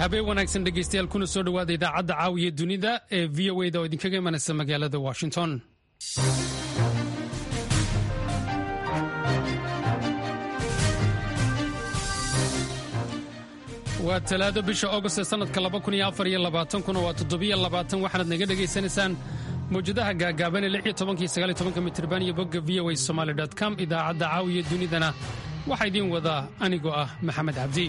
habeen wanaagsan dhegaystayaal kuna soo dhowaada idaacadda caawiya dunida ee v o da oo idinkaga imanaysa magaalada washington waa talaado bisha august ee sannadka kuna waa waxaanaad naga dhegaysanaysaan mawjadaha gaagaaban ee mitirban iyo bogga v o a somaly com idaacadda caawiya dunidana waxaa idiin wadaa anigoo ah maxamed cabdi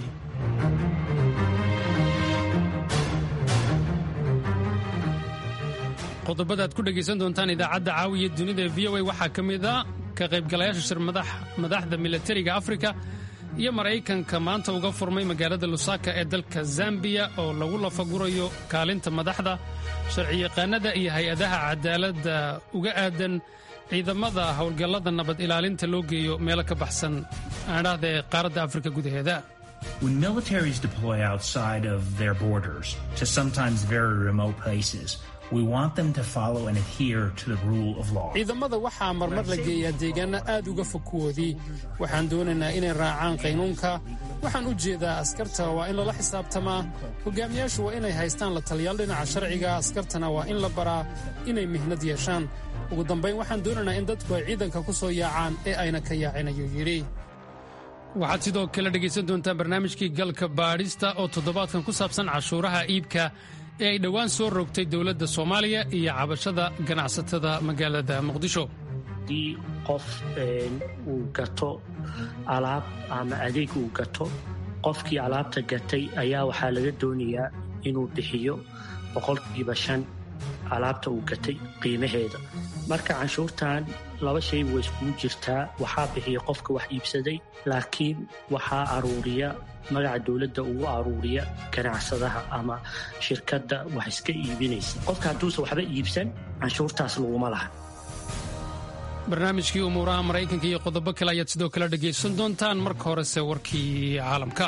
qodobada aad ku dhegaysan doontaan idaacadda caawiya dunida ee v o a waxaa ka mid a ka qaybgalayaasha shir madaxda milatariga afrika iyo maraykanka maanta uga furmay magaalada lusaka ee dalka zambiya oo lagu lafagurayo kaalinta madaxda sharciyaqaanada iyo hay-adaha cadaaladda uga aadan ciidamada howlgallada nabad ilaalinta loo geeyo meelo ka baxsan aadhahda ee qaaradda afrika gudaheeda When militaries deploy outside of their borders to sometimes very remote places, we want them to follow and adhere to the rule of law. ciidamada waxaa marmar la geeyaa deegaano aad uga fog kuwoodii waxaan doonaynaa inay raacaan qaynuunka waxaan u jeedaa askarta waa in lala xisaabtamaa hogaamiyaashu waa inay haystaan la taliyaal dhinaca sharciga askartana waa in la baraa inay mihnad yeeshaan ugu dambayn waxaan doonaynaa in dadku ay ciidanka ku soo yaacaan ee ayna ka yaacin ayuu yidhi waxaad sidoo kale dhegaysan doontaan barnaamijkii galka baadhista oo toddobaadkan ku saabsan cashuuraha iibka ee ay dhowaan soo rogtay dowladda soomaaliya iyo cabashada ganacsatada magaalada muqdisho haddii qof uu gato alaab ama adeeg uu gato qofkii alaabta gatay ayaa waxaa laga doonayaa inuu bixiyo boqolkiiba shan alaabta uu gatay qiimaheeda marka canshuurtan laba shay way iskugu jirtaa waxaa bixiya qofka wax iibsaday laakiin waxaa aruuriya magaca dowladda ugu aruuriya ganacsadaha ama shirkadda wax iska iibinaysa qofka hadduusan waxba iibsan canshuurtaas laguma laha barnaamijkii umuuraha maraykanka iyo qodobo kale ayaad sidoo kale dhegaysan doontaan marka horese warkii caalamka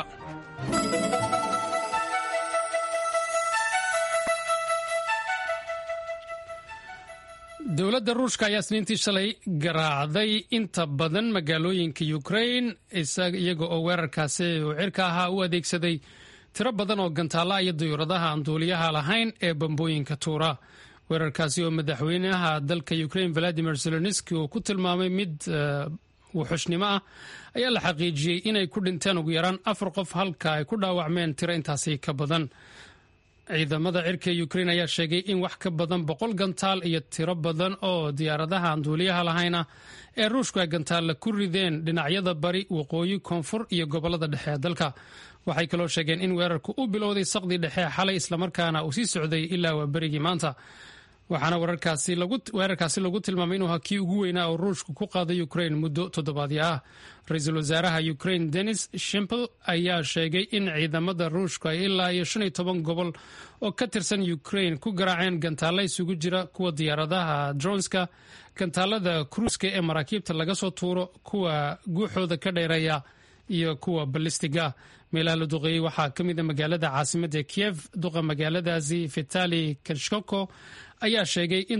dowladda ruushka ayaa isniintii shalay garaacday inta badan magaalooyinka ukrain iyaga oo weerarkaasi uu cirka ahaa u adeegsaday tiro badan oo gantaalla iyo dayuuradaha aan duuliyaha lahayn ee bambooyinka tuura weerarkaasi oo madaxweynaha dalka ukrain valadimir zelenski uu ku tilmaamay mid wuxushnimo ah ayaa la xaqiijiyey inay ku dhinteen ugu yaraan afar qof halka ay ku dhaawacmeen tiro intaasi ka badan ciidamada cirka ukrain ayaa sheegay in wax ka badan boqol gantaal iyo tiro badan oo diyaaradaha aan duuliyaha lahayna ee ruushku ay gantaalla ku rideen dhinacyada bari waqooyi koonfur iyo gobolada dhexe ee dalka waxay kaloo sheegeen in weerarku u bilowday saqdii dhexe xalay islamarkaana uu sii socday ilaa waa berigii maanta waxaana weerarkaasi lagu tilmaamay inuu hakii ugu weynaa oo ruushku ku qaaday ukrain muddo toddobaadyo ah ra-iisul wasaaraha ukrain denis shimpel ayaa sheegay in ciidamada ruushku ay ilaa iyo shan iyo toban gobol oo ka tirsan ukrain ku garaaceen gantaalla isugu jira kuwa diyaaradaha dronska gantaalada kruuska ee maraakiibta laga soo tuuro kuwa guuxooda ka dheereeya iyo kuwa balistiga meelaha la duqeeyey waxaa ka mida magaalada caasimadda kiev duqa magaaladaasi vitali kashkoko ayaa sheegay in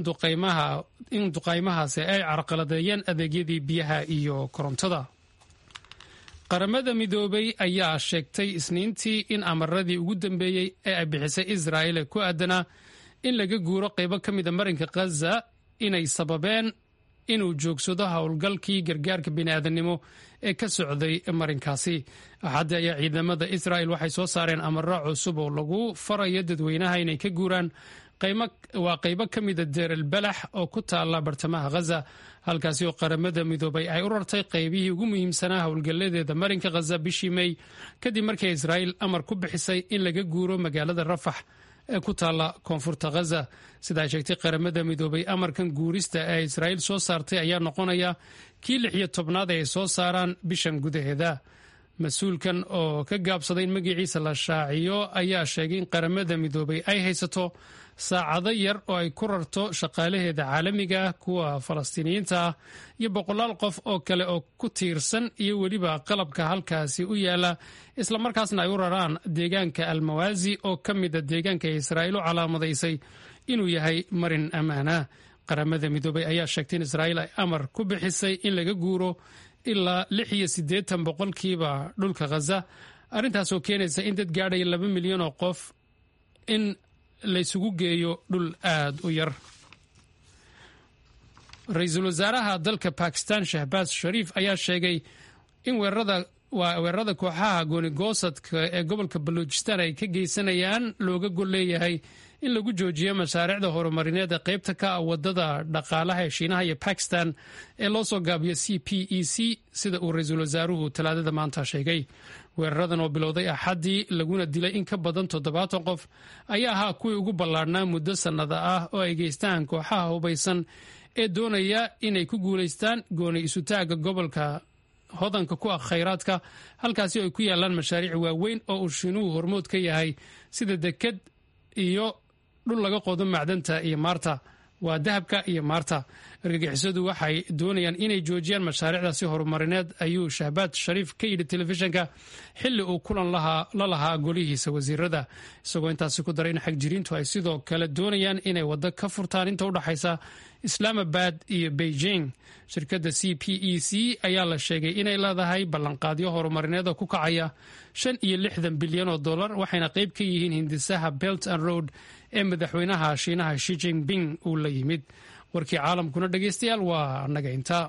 duqaymahaasi ay carqaladeeyeen adeegyadii biyaha iyo korontada qaramada midoobay ayaa sheegtay isniintii in amaradii ugu dambeeyey ee ay bixisay israa'il ee ku aadanaa in laga guuro qaybo ka mida marinka khaza inay sababeen inuu joogsado howlgalkii gargaarka bini'aadanimo ee ka socday marinkaasi axaddi ayaa ciidamada israa'il waxay soo saareen amaro cusub oo lagu farayo dadweynaha inay ka guuraan waa qaybo ka mida deerel balax oo ku taalla bartamaha khaza halkaasi oo qaramada midoobay ay u rartay qaybihii ugu muhiimsanaa howlgalladeeda marinka khaza bishii mey kadib markii israa'il amar ku bixisay in laga guuro magaalada rafax ee ku taalla koonfurta khaza sida ay sheegtay qaramada midoobay amarkan guurista ee israa'iil soo saartay ayaa noqonaya kii lix iyo tobnaad ee ay soo saaraan bishan gudaheeda mas-uulkan oo ka gaabsaday in magaciisa la shaaciyo ayaa sheegay in qaramada midoobay ay haysato saacado yar oo ay ku rarto shaqaalaheeda caalamiga ah kuwa falastiiniyiinta ah iyo boqolaal qof oo kale oo ku tiirsan iyo weliba qalabka halkaasi u yaala islamarkaasna ay u raraan deegaanka almawaasi oo ka mida deegaanka ay israa'iil u calaamadaysay inuu yahay marin ammaana qaramada midoobay ayaa sheegtay in israa'iil ay amar ku bixisay in laga guuro ilaa lix iyo siddeetan boqolkiiba dhulka khaza arrintaasoo keenaysa in dad gaadhaya laba milyan oo qof in laysugu geeyo dhul aada u yar ra-iisul wasaaraha dalka bakistan shahbaaz shariif ayaa sheegay in weerarada waa weerarada kooxaha goonigoosadka ee gobolka baluujistaan ay ka geysanayaan looga gol leeyahay in lagu joojiyo mashaariicda horumarineed ee qaybta ka ah wadada dhaqaalaha ee shiinaha iyo bakistan ee loo soo gaabiyo c p e c sida uu ra-iisul wasaaruhu talaadada maanta sheegay weeraradan oo bilowday axaddii laguna dilay in ka badan toddobaatan qof ayaa ahaa kuwii ugu ballaadhnaa muddo sannada ah oo ay geystaan kooxaha hubaysan ee doonaya inay ku guulaystaan gooni isutaagga gobolka hodanka ku ah khayraadka halkaasi oo ay ku yaalaan mashaariic waaweyn oo uu shiinuhu hormood ka yahay sida deked iyo dhul laga qodo macdanta iyo maarta waa dahabka iyo maarta argagixisadu waxay doonayaan inay joojiyaan mashaariicdaasi horumarineed ayuu shahbaad shariif ka yidhi telefishinka xilli uu kulan la lahaa golihiisa wasiirada isagoo intaasi ku daray in xagjiriintu ay sidoo kale doonayaan inay waddo ka furtaan inta u dhaxaysa islaamabad iyo beijing shirkadda c p e c ayaa la sheegay inay leedahay ballanqaadyo horumarineed oo ku kacaya shan iyo lixdan bilyan oo dollar waxayna qayb ka yihiin hindisaha belt and road ee madaxweynaha shiinaha shi jinping uu la yimid warkii caalamkuna dhegeystayaal waa annaga intaa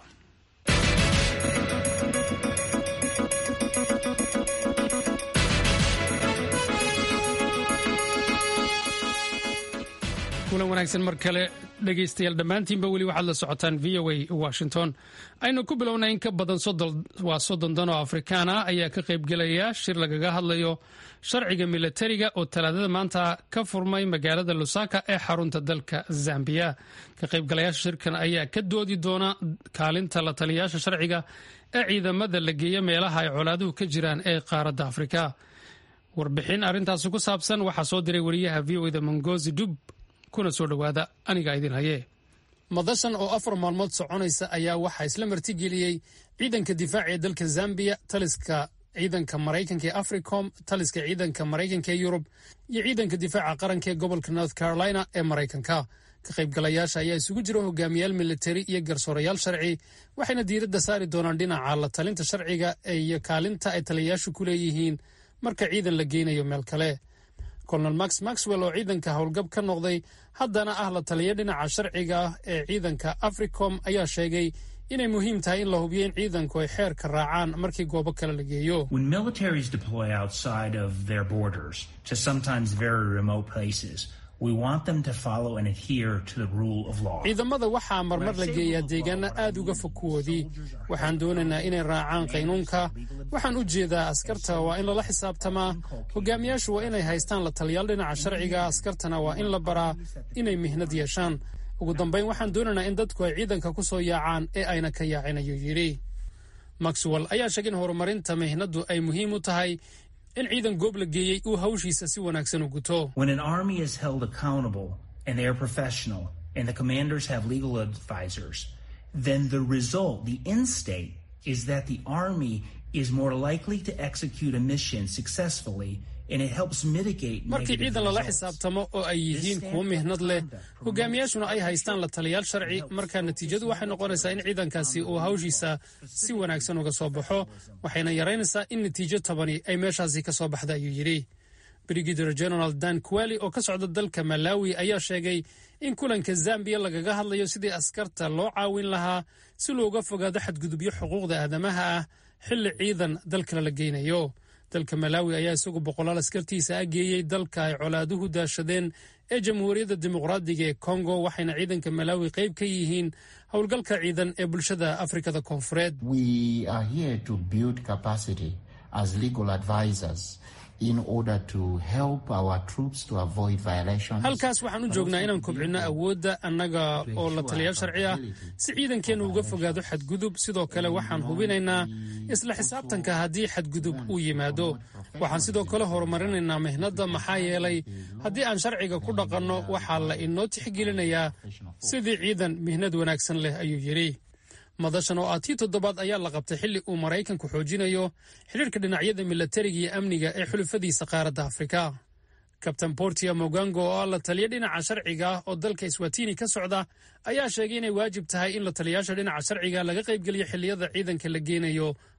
kulan wanaagsan mar kale dhegeystayaal dhammaantiinba weli waxaad la socotaan v o a washington aynu ku bilownay in ka badan waa soddon dan oo afrikaan ah ayaa ka qaybgelaya shir lagaga hadlayo sharciga milatariga oo talaadada maanta ka furmay magaalada lusaka ee xarunta dalka zambiya ka qaybgalayaasha shirkan ayaa ka doodi doona kaalinta la taliyayaasha sharciga ee ciidamada la geeya meelaha ay colaaduhu ka jiraan ee qaaradda afrika warbixin arrintaasi ku saabsan waxaa soo diray wariyaha v o da mongozi dub kuna soo dhowaada aniga idin hayee madashan oo afar maalmood soconaysa ayaa waxaa isla martigeliyey ciidanka difaaca ee dalka zambiya taliska ciidanka maraykanka ee africom taliska ciidanka maraykanka ee yurub iyo ciidanka difaaca qaranka ee gobolka north carolina ee maraykanka ka qaybgalayaasha ayaa isugu jira hogaamiyaal militari iyo garsoorayaal sharci waxayna diiradda saari doonaan dhinaca la talinta sharciga iyo kaalinta ay taliyayaashu ku leeyihiin marka ciidan la geynayo meel kale colonel max maxwell oo ciidanka howlgab ka noqday haddana ah la taliya dhinaca sharciga ah ee ciidanka africom ayaa sheegay inay muhiim tahay in la hubiyo in ciidanku ay xeerka raacaan markii goobo kale la geeyo When militaries deploy outside of their borders to sometimes very remote places, we want them to follow and adhere to the rule of law. ciidamada waxaa marmar la geeyaa deegaano aad uga fog kuwoodii waxaan doonaynaa inay raacaan qaynuunka waxaan u jeedaa askarta waa in lala xisaabtamaa hogaamiyaashu waa inay haystaan la taliyaal dhinaca sharciga askartana waa in la baraa inay mihnad yeeshaan ugu dambayn waxaan doonaynaa in dadku ay ciidanka ku soo yaacaan ee ayna ka yaacin ayuu yidhi maxwell ayaa sheegay in horumarinta mihnaddu ay muhiim u tahay in ciidan goob la geeyey uu hawshiisa si wanaagsan u guto When an army is held accountable and they are professional and the commanders have legal advisors, then the result, the end state, is that the army is more likely to execute a mission successfully and it helps mitigate markii negative ciidan lala results. xisaabtamo oo ay yihiin kuwo mihnad leh hogaamiyaashuna ay haystaan la taliyaal sharci markaa natiijadu waxay noqonaysaa in ciidankaasi uu hawshiisa si wanaagsan uga soo baxo waxayna yaraynaysaa in natiijo tabani ay meeshaasi ka soo baxda ayuu yidhi brigadier general dan kuwali oo ka socda dalka malawi ayaa sheegay in kulanka zambiya lagaga hadlayo sidii askarta loo caawin lahaa si looga fogaado xadgudubyo xuquuqda aadamaha ah xilli ciidan dalkale la geynayo dalka malawi ayaa isagu boqolaal askartiisa ah geeyey dalka ay colaaduhu daashadeen ee jamhuuriyadda dimuqraadiga ee kongo waxayna ciidanka malawi qayb ka yihiin howlgalka ciidan ee bulshada afrikada koonfureed We are here to build capacity as legal advisors in order to help our troops to avoid violations. halkaas waxaan u joognaa inaan kobcinno awoodda annaga oo la taliyaal sharci ah si ciidankeennu uga fogaado xadgudub sidoo kale waxaan hubinaynaa isla xisaabtanka haddii xadgudub uu yimaado waxaan sidoo kale horumarinaynaa mihnadda maxaa yeelay haddii aan sharciga ku dhaqanno waxaa la inoo tixgelinayaa sidii ciidan mihnad wanaagsan leh ayuu yidhi madashan oo ah tii toddobaad ayaa la qabtay xilli uu maraykanku xoojinayo xidhiirka dhinacyada milatariga iyo amniga ee xulufadiisa qaaradda afrika kabtain portia mogango oo ah la taliya dhinaca sharciga ah oo dalka iswatini ka socda ayaa sheegay inay waajib tahay in la taliyaasha dhinaca sharciga laga qaybgeliyo xilliyada ciidanka la geenayo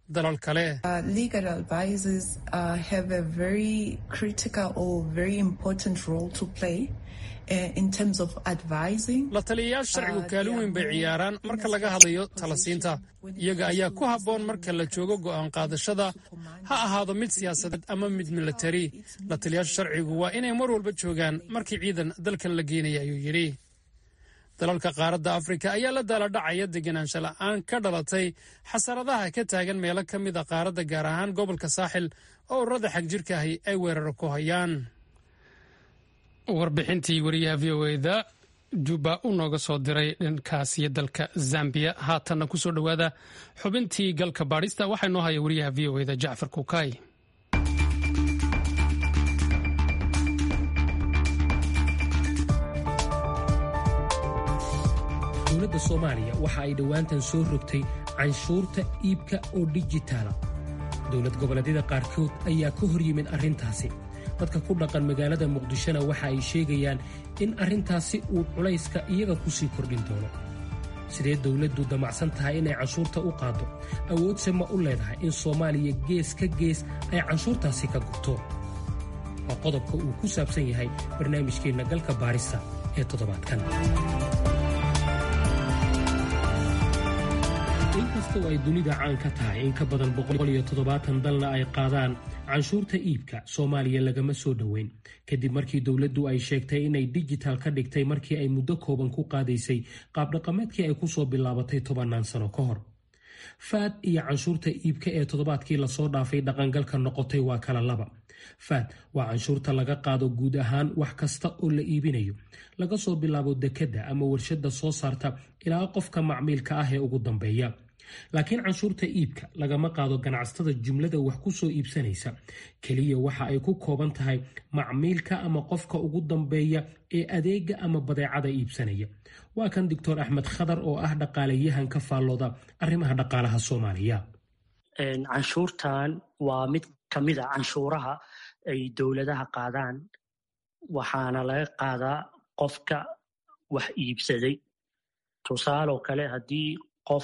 dalal kale la taliyayaasha sharcigu kaalin weyn bay ciyaaraan marka laga hadlayo talasiinta iyaga ayaa ku habboon marka la joogo go'aan qaadashada ha ahaado mid siyaasadeed ama mid milatari la taliyayaasha sharcigu waa inay mar walba joogaan markii ciidan dalkan la geenaya ayuu yidhi dalalka qaaradda afrika ayaa la daaladhacaya deganaansha la'aan ka dhalatay xasaradaha ka taagan meelo ka mid a qaaradda gaar ahaan gobolka saaxil oo ururada xagjirka ahi ay weeraro ku hayaan warbixintii wariyaha v o eda juba u nooga soo diray dhankaasiyo dalka zambiya haatanna ku soo dhowaada xubintii galka baadhista waxaa inoo haya wariyaha v o eda jacfar kukaay dowladda soomaaliya waxa ay dhowaantan soo rogtay canshuurta iibka oo dijitaala dowlad goboleedyada qaarkood ayaa ka hor yimid arrintaasi dadka ku dhaqan magaalada muqdishona waxa ay sheegayaan in arrintaasi uu culayska iyaga ku sii kordhin doono sidee dowladdu damacsan tahay inay canshuurta u qaaddo awoodse ma u leedahay in soomaaliya gees ka gees ay canshuurtaasi ka gurto waa qodobka uu ku saabsan yahay barnaamijkeenna galka baarista ee toddobaadkan inkastoo ay dunida caan ka tahay in ka badan dalna ay qaadaan canshuurta iibka soomaaliya lagama soo dhoweyn kadib markii dowladdu ay sheegtay inay dijital ka dhigtay markii ay muddo kooban ku qaadaysay qaabdhaqameedkii ay kusoo bilaabatay tobannaan sano ka hor faad iyo canshuurta iibka ee toddobaadkii lasoo dhaafay dhaqangalka noqotay waa kala laba faad waa canshuurta laga qaado guud ahaan wax kasta oo la iibinayo laga soo bilaabo dekedda ama warshadda soo saarta ilaa qofka macmiilka ah ee ugu dambeeya laakiin canshuurta iibka lagama qaado ganacsatada jumlada wax ku soo iibsanaysa keliya waxa ay ku kooban tahay macmiilka ama qofka ugu dambeeya ee adeega ama badeecada iibsanaya waa kan doctor axmed khadar oo ah dhaqaalayahan ka faallooda arrimaha dhaqaalaha soomaaliya canshuurtan waa mid ka mid a canshuuraha ay dowladaha qaadaan waxaana laga qaadaa qofka wax iibsaday tusaaloo kale haddii qof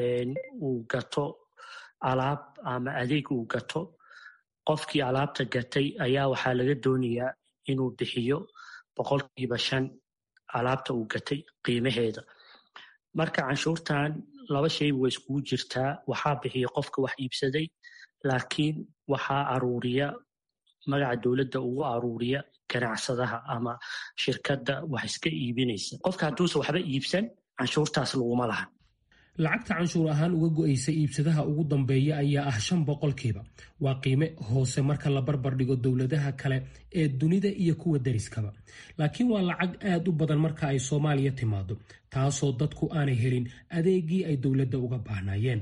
uu gato alaab ama adeeg uu gato qofkii alaabta gatay ayaa waxaa laga doonayaa inuu bixiyo boqolkiiba shan alaabta uu gatay qiimaheeda marka canshuurtan laba shayba way iskugu jirtaa waxaa bixiya qofka wax iibsaday laakiin waxaa aruuriya magaca dowladda ugu aruuriya ganacsadaha ama shirkadda wax iska iibinaysa qofka hadduusan waxba iibsan canshuurtaas laguma laha lacagta canshuur ahaan uga go'aysa iibsadaha ugu dambeeya ayaa ah shan boqolkiiba waa qiime hoose marka la barbar dhigo dowladaha kale ee dunida iyo kuwa dariskaba laakiin waa lacag aad u badan marka ay soomaaliya timaado taasoo dadku aanay helin adeegii ay dowladda uga baahnaayeen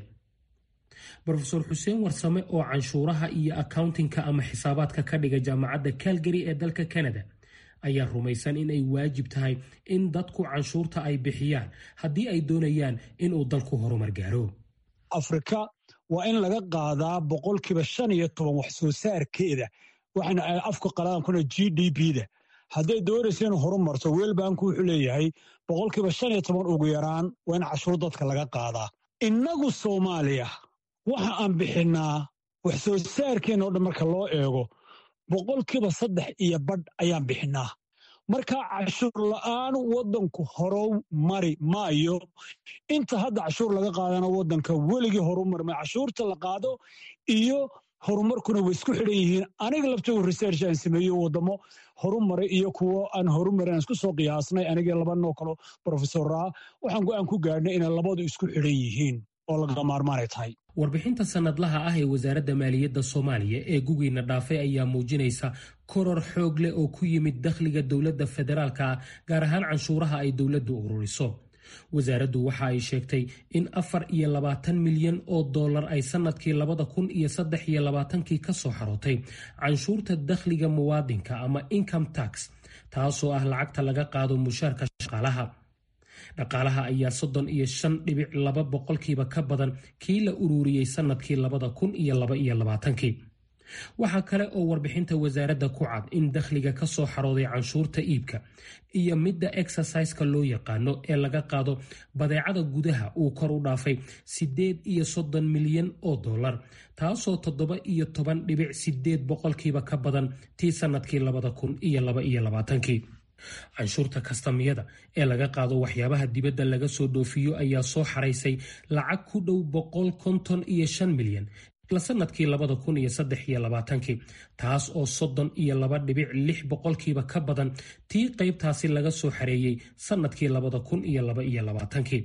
rofeor xuseen warsame oo canshuuraha iyo accountingka ama xisaabaadka ka dhiga jaamacadda calgary ee dalka canada ayaa rumaysan in ay waajib tahay in dadku canshuurta ay bixiyaan haddii ay doonayaan inuu dalku horumar gaaro afrika waa in laga qaadaa boqolkiiba shan iyo toban wax soo saarkeeda waxayna afka qalaankuna g d b da hadday doonaysa inuu horumarto weelbanku wuxuu leeyahay boqolkiiba shan iyo toban ugu yaraan waa in cashuur dadka laga qaadaa innagu soomaaliya waxa aan bixinnaa wax soo saarkeenna o dhan marka loo eego boqolkiiba saddex iyo badh ayaan bixinnaa marka cashuur la'aan waddanku horow mari maayo inta hadda cashuur laga qaadana waddanka weligii horumarma cashuurta la qaado iyo horumarkuna way isku xidhan yihiin aniga laftigu research aan sameeyo waddamo horumaray iyo kuwo aan horumarin aan isku soo qiyaasnay anigii labanoo kalo brofesoraa waxaan go-aan ku gaadhnay inay labadu isku xidhan yihiin oo laga maarmaanay tahay warbixinta sanadlaha ah ee wasaaradda maaliyadda soomaaliya ee gugiina dhaafay ayaa muujinaysa koror xoog leh oo ku yimid dakhliga dowladda federaalka ah gaar ahaan canshuuraha ay dowladdu ururiso wasaaraddu waxa ay sheegtay in afar iyo labaatan milyan oo dollar ay sannadkii labada kun iyo saddex iyo labaatankii ka soo xarootay canshuurta dakhliga muwaadinka ama income tax taasoo ah lacagta laga qaado mushaarka shaqaalaha dhaqaalaha ayaa soddon iyo shan dhibic laba boqolkiiba ka badan kii la ururiyey sannadkii labada kun iyo laba iyo labaatankii waxaa kale oo warbixinta wasaaradda ku cad in dakhliga ka soo xarooday canshuurta iibka iyo midda exerciseka loo yaqaano ee laga qaado badeecada gudaha uu kor u dhaafay siddeed iyo soddon milyan oo dollar taasoo toddoba iyo toban dhibic sideed boqolkiiba ka badan tii sannadkii labada kun iyo laba iyo labaatankii canshuurta kastamiyada ee laga qaado waxyaabaha dibadda laga soo dhoofiyo ayaa soo xaraysay lacag ku dhow boqol konton iyo shan milyan sanadkii labada kun iyo saddex iyo labaatankii taas oo soddon iyo laba dhibic lix boqolkiiba ka badan tii qaybtaasi laga soo xareeyey sannadkii labada kun iyo laba iyo labaatankii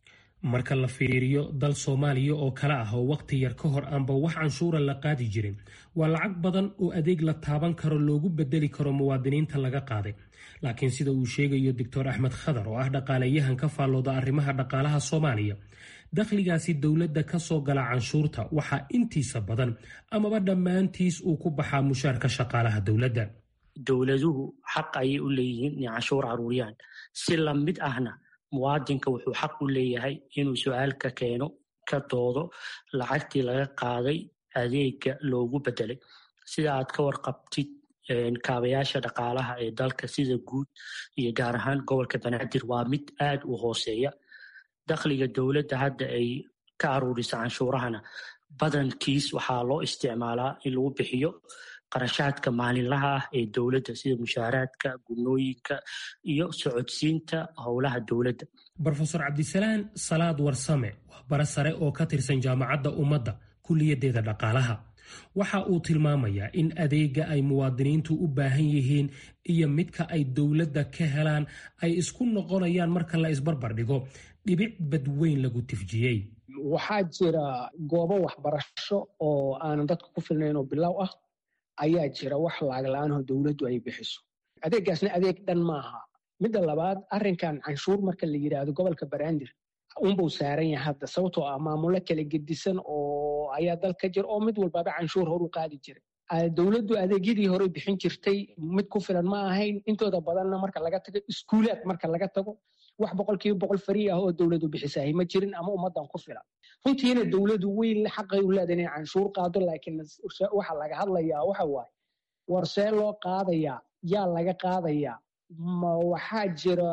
marka la fiiriyo dal soomaaliya oo kale ah oo wakhti yar ka hor aanba wax canshuura la qaadi jirin waa lacag badan oo adeeg la taaban karo loogu bedeli karo muwaadiniinta laga qaaday laakiin sida uu sheegayo doctor axmed khadar oo ah dhaqaaleyahan ka faallooda arrimaha dhaqaalaha soomaaliya dakhligaasi dowladda ka soo gala canshuurta waxaa intiisa badan amaba dhammaantiis uu ku baxaa mushaarka shaqaalaha dowladda dowladuhu xaq ayay u leeyihiin inay canshuur caruuriyaan si lamid ahna muwaadinka wuxuu xaq u leeyahay inuu su-aal ka keeno ka doodo lacagtii laga qaaday adeega loogu bedelay sida aad ka warqabtid kaabayaasha dhaqaalaha ee dalka sida guud iyo gaar ahaan gobolka banaadir waa mid aad u hooseeya dakhliga dowladda hadda ay ka aruurisa canshuurahana badankiis waxaa loo isticmaalaa in lagu bixiyo qarashaadka maalinlaha ah ee dowladda sida mushaaraadka gunooyinka iyo socodsiinta howlaha dowladda rofeor cabdisalaan salaad warsame waa bara sare oo ka tirsan jaamacadda ummadda kulliyadeeda dhaqaalaha waxa uu tilmaamayaa in adeega ay muwaadiniintu u baahan yihiin iyo midka ay dowladda ka helaan ay isku noqonayaan marka la isbarbar dhigo dhibic badweyn lagu tifjiyey waxaa jira goobo waxbarasho oo aanan dadka ku filnayn oo bilow ah ayaa jira wax lacag la-aanoo dowladdu ay bixiso adeeggaasna adeeg dhan maaha midda labaad arrinkan canshuur marka la yidhaahdo gobolka banaadir unbuu saaran yahay hadda sababtoo ah maamulo kala gedisan oo ayaa dal ka jira oo mid walbaba canshuur horu qaadi jiray dowladdu adeegyadii hore bixin jirtay mid ku filan ma ahayn intooda badanna marka laga tago iskuulaad marka laga tago wax boqolkiiba boqol fari ah oo dowladdu bixisahay ma jirin ama ummaddan ku filan runtiina dowladdu weyn xaqay u leedahay inay canshuur qaado laakiin waxa laga hadlayaa waxa waaye war see loo qaadayaa yaa laga qaadayaa ma waxaa jira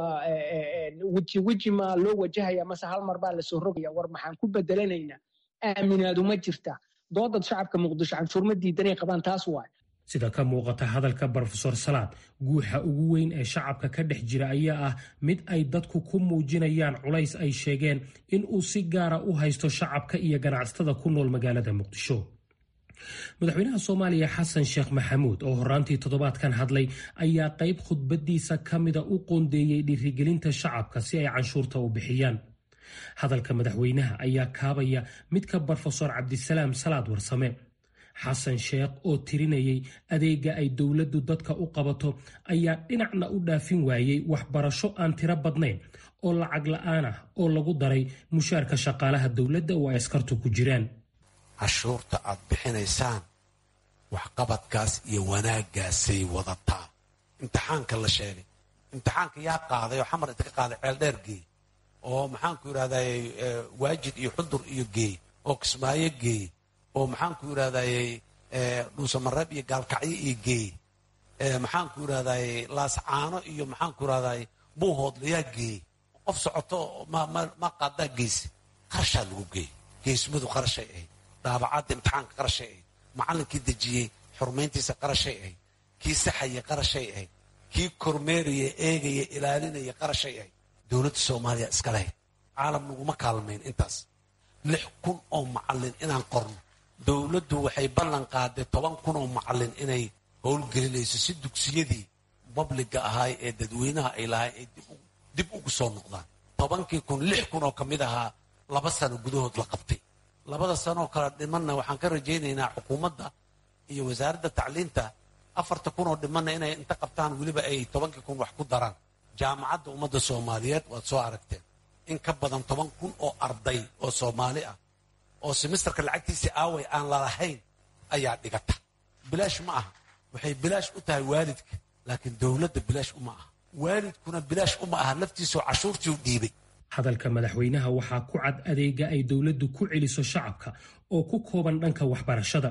weji weji maa loo wajahaya mase hal mar baa lasoo rogaya war maxaan ku bedelanaynaa aaminaadu ma jirta doodad shacabka muqdisho canshuur ma diidanay qabaan taas waay sida ka muuqata hadalka brofesor salaad guuxa ugu weyn ee shacabka ka dhex jira ayaa ah mid ay dadku ku muujinayaan culays ay sheegeen in uu si gaara u haysto shacabka iyo ganacsatada ku nool magaalada muqdisho madaxweynaha soomaaliya xasan sheekh maxamuud oo horaantii toddobaadkan hadlay ayaa qayb khudbadiisa ka mida u qoondeeyey dhiirigelinta shacabka si ay canshuurta u bixiyaan hadalka madaxweynaha ayaa kaabaya midka brofesor cabdisalaam salaad warsame xasan sheekh oo tirinayay adeega ay dowladdu dadka u qabato ayaa dhinacna u dhaafin waayey waxbarasho aan tiro badnayn oo lacag la-aan ah oo lagu daray mushaarka shaqaalaha dowladda oo ay askartu ku jiraan cashuurta aad bixinaysaan waxqabadkaas iyo wanaaggaasay wadataa imtixaanka la sheegay imtixaanka yaa qaaday oo xamar inta ka qaaday ceeldheer geey oo maxaanku yidhahday waajid iyo xudur iyo geey oo kismaayo geey oo maxaanku yidhahdayy dhuusamareeb iyo gaalkacyo iyo geey maxaanku yidhahday laascaano iyo maxaanku yidhahday buuhoodlayaa geey qof socoto ma qaadaa geyse qarashaa lagu geey geesmadu qarashay ahayd daabacadda imtixaanka qarashay ahayd macallinkii dejiyey xurmayntiisa qarashay ahayd kii saxaya qarashay ahayd kii kormeeraya eegaya ilaalinaya qarashay ahayd dowladda soomaaliya iska lahayd caalam naguma kaalmayn intaas lix kun oo macallin inaan qorno dowladdu waxay ballan qaaday toban kun oo macallin inay howlgelinayso si dugsiyadii babliga ahaay ee dadweynaha ay lahay ay dib ugu soo noqdaan tobankii kun lix kun oo ka mid ahaa laba sano gudahood la qabtay labada sanoo kale dhimanna waxaan ka rajaynaynaa xukuumadda iyo wasaaradda tacliinta afarta kun oo dhimanna inay inta qabtaan weliba ay tobankii kun wax ku daraan jaamacadda ummadda soomaaliyeed waad soo aragteen in ka badan toban kun oo arday oo soomaali ah oo simisterka lacagtiisii aaway aan lalahayn ayaa dhigata bilaash ma aha waxay bilaash u tahay waalidka laakiin dowladda bilaash uma aha waalidkuna bilaash uma aha laftiisoo cashuurtii u dhiibay hadalka madaxweynaha waxaa ku cad adeega ay dowladdu ku celiso shacabka oo ku kooban dhanka waxbarashada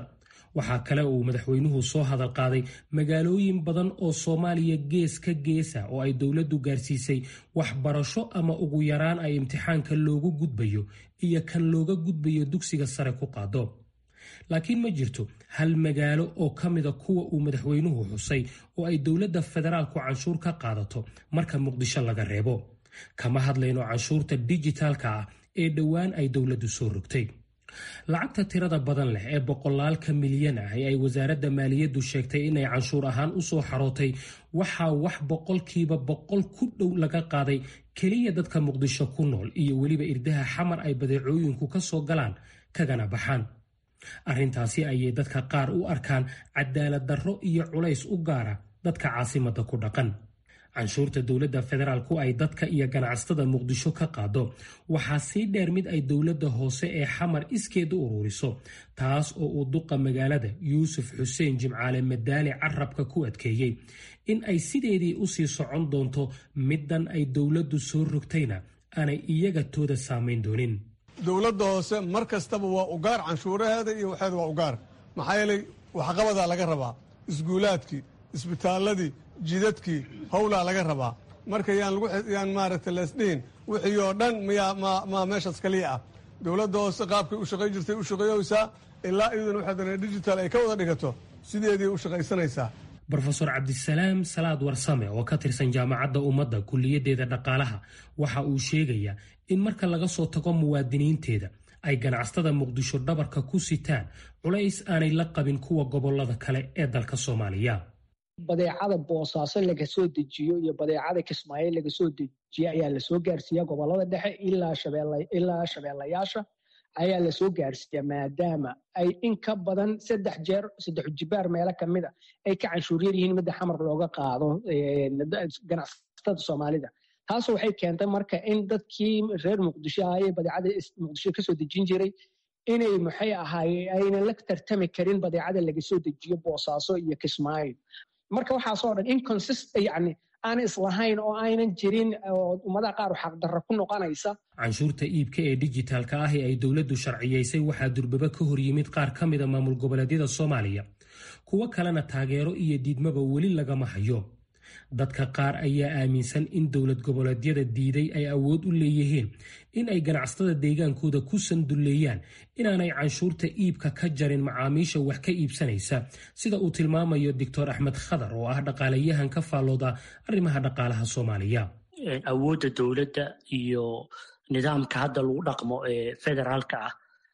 waxaa kale uu madaxweynuhu soo hadal qaaday magaalooyin badan oo soomaaliya gees ka geesa oo ay dowladdu gaarsiisay waxbarasho ama ugu yaraan ay imtixaanka loogu gudbayo iyo kan looga gudbayo dugsiga sare ku qaado laakiin ma jirto hal magaalo oo ka mida kuwa uu madaxweynuhu xusay oo ay dowladda federaalku canshuur ka qaadato marka muqdisho laga reebo kama hadlayno canshuurta dijitaalka ah ee dhowaan ay dowladdu soo rogtay lacagta tirada badan leh ee boqolaalka milyan ah ee ay wasaaradda maaliyaddu sheegtay inay canshuur ahaan u soo xarootay waxaa wax boqolkiiba boqol ku dhow laga qaaday keliya dadka muqdisho ku nool iyo weliba irdaha xamar ay badeecooyinku ka soo galaan kagana baxaan arrintaasi ayay dadka qaar u arkaan cadaalad darro iyo culays u gaara dadka caasimadda ku dhaqan canshuurta dowladda federaalku ay dadka iyo ganacsatada muqdisho ka qaado waxaa sii dheer mid ay dowladda hoose ee xamar iskeed u ururiso taas oo uu duqa magaalada yuusuf xuseen jimcaale madaali carabka ku adkeeyey in ay sideedii usii socon doonto middan ay dowladdu soo rogtayna aanay iyaga tooda saamayn doonin dowladda hoose mar kastaba waa ugaar canshuuraheeda iyo waxeeda waa ugaar maxaa yeelay waxqabadaa laga rabaa isguulaadkii isbitaaladii jidadkii howlaa laga rabaa marka yaan maaragta leesdhihin wixii oo dhan mmaa meeshaas kaliya ah dowladda hoose qaabkay u shaqayn jirtay u shaqeeyeysaa ilaa iyaduna waxaadana digital ay ka wada dhigato sideedii u shaqaysanaysaa rofeor cabdisalaam salaad warsame oo ka tirsan jaamacadda ummadda kulliyadeeda dhaqaalaha waxa uu sheegayaa in marka laga soo tago muwaadiniinteeda ay ganacsatada muqdisho dhabarka ku sitaan culays aanay la qabin kuwa gobolada kale ee dalka soomaaliya badeecada boosaaso laga soo dejiyo iyo badeecada kismaayo laga soo dejiyo ayaa lasoo gaarsiiya gobolada dhexe ilaa shabeellayaasha ayaa lasoo gaarsiiya maadaama ay in ka badan saddex jeer saddex jibaar meelo kamida ay ka canshuuryar yihiin midda xamar looga qaado ganacsatada soomaalida taas waxay keentay marka in dadkii reer muqdisho ahayee badeecada muqdisho kasoo dejin jiray inay maxay ahaaye aynan la tartami karin badeecada laga soo dejiyo boosaaso iyo kismaayo marka waxaasoo dhan inconsist yani aan islahayn oo aynan jirin oo ummadaha qaar xaqdarra ku noqonaysa canshuurta iibka ee dijitaalka ah ee ay dowladdu sharciyaysay waxaa durbaba ka hor yimid qaar ka mida maamul goboleedyada soomaaliya kuwo kalena taageero iyo diidmaba weli lagama hayo dadka qaar ayaa aaminsan in dowlad goboleedyada diiday ay awood u leeyihiin in ay ganacsatada deegaankooda ku sandulleeyaan inaanay canshuurta iibka ka jarin macaamiisha wax ka iibsanaysa sida uu tilmaamayo doctor axmed khadar oo ah dhaqaalayahan ka faallooda arrimaha dhaqaalaha soomaaliya awoodda dowladda iyo nidaamka hadda lagu dhaqmo ee federaalka ah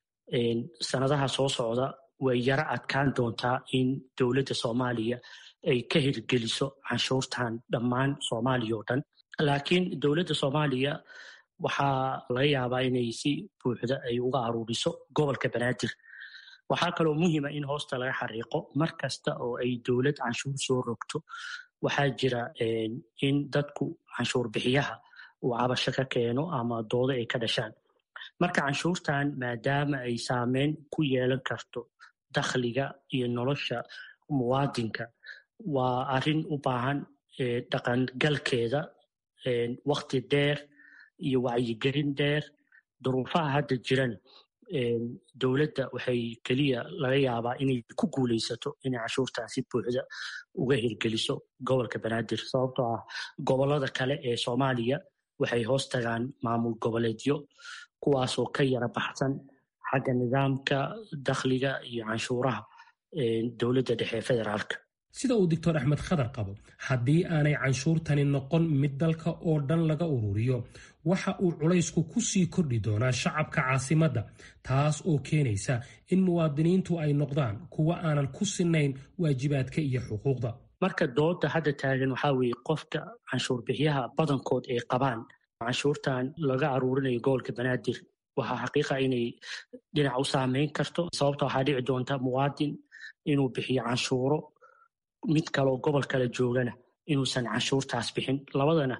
sanadaha soo socda way yaro adkaan doontaa in dowladda soomaaliya ay ka hirgeliso canshuurtan dhammaan soomaaliya oo dhan laakiin dowladda soomaaliya waxaa laga yaabaa inay si buuxda ay uga aruuriso gobolka banaadir waxaa kaloo muhiima in hoosta laga xariiqo mar kasta oo ay dowlad canshuur soo rogto waxaa jira in dadku canshuur bixiyaha uu cabasho ka keeno ama doodo ay ka dhashaan marka canshuurtan maadaama ay saameyn ku yeelan karto dakhliga iyo nolosha muwaadinka waa arrin u baahan dhaqangalkeeda wakti dheer iyo wacyigelin dheer duruufaha hadda jirana dowladda waxay keliya laga yaabaa inay ku guulaysato inay canshuurtan si buuxda uga hirgeliso gobolka banaadir sababtoo ah gobolada kale ee soomaaliya waxay hoos tagaan maamul goboleedyo kuwaasoo ka yara baxsan xagga nidaamka dakhliga iyo canshuuraha dowladda dhexe ee federaalka sida uu doctor axmed khadar qabo haddii aanay canshuurtani noqon mid dalka oo dhan laga ururiyo waxa uu culaysku ku sii kordhi doonaa shacabka caasimadda taas oo keenaysa in muwaadiniintu ay noqdaan kuwa aanan ku sinayn waajibaadka iyo xuquuqda marka dooda hadda taagan waxaa weeye qofka canshuur bixiyaha badankood ay qabaan canshuurtan laga aruurinayo gobolka banaadir waxaa xaqiiqa inay dhinac u saameyn karto sababta waxaa dhici doonta muwaadin inuu bixiyo canshuuro mid kaloo gobol kale joogana inuusan canshuurtaas bixin labadana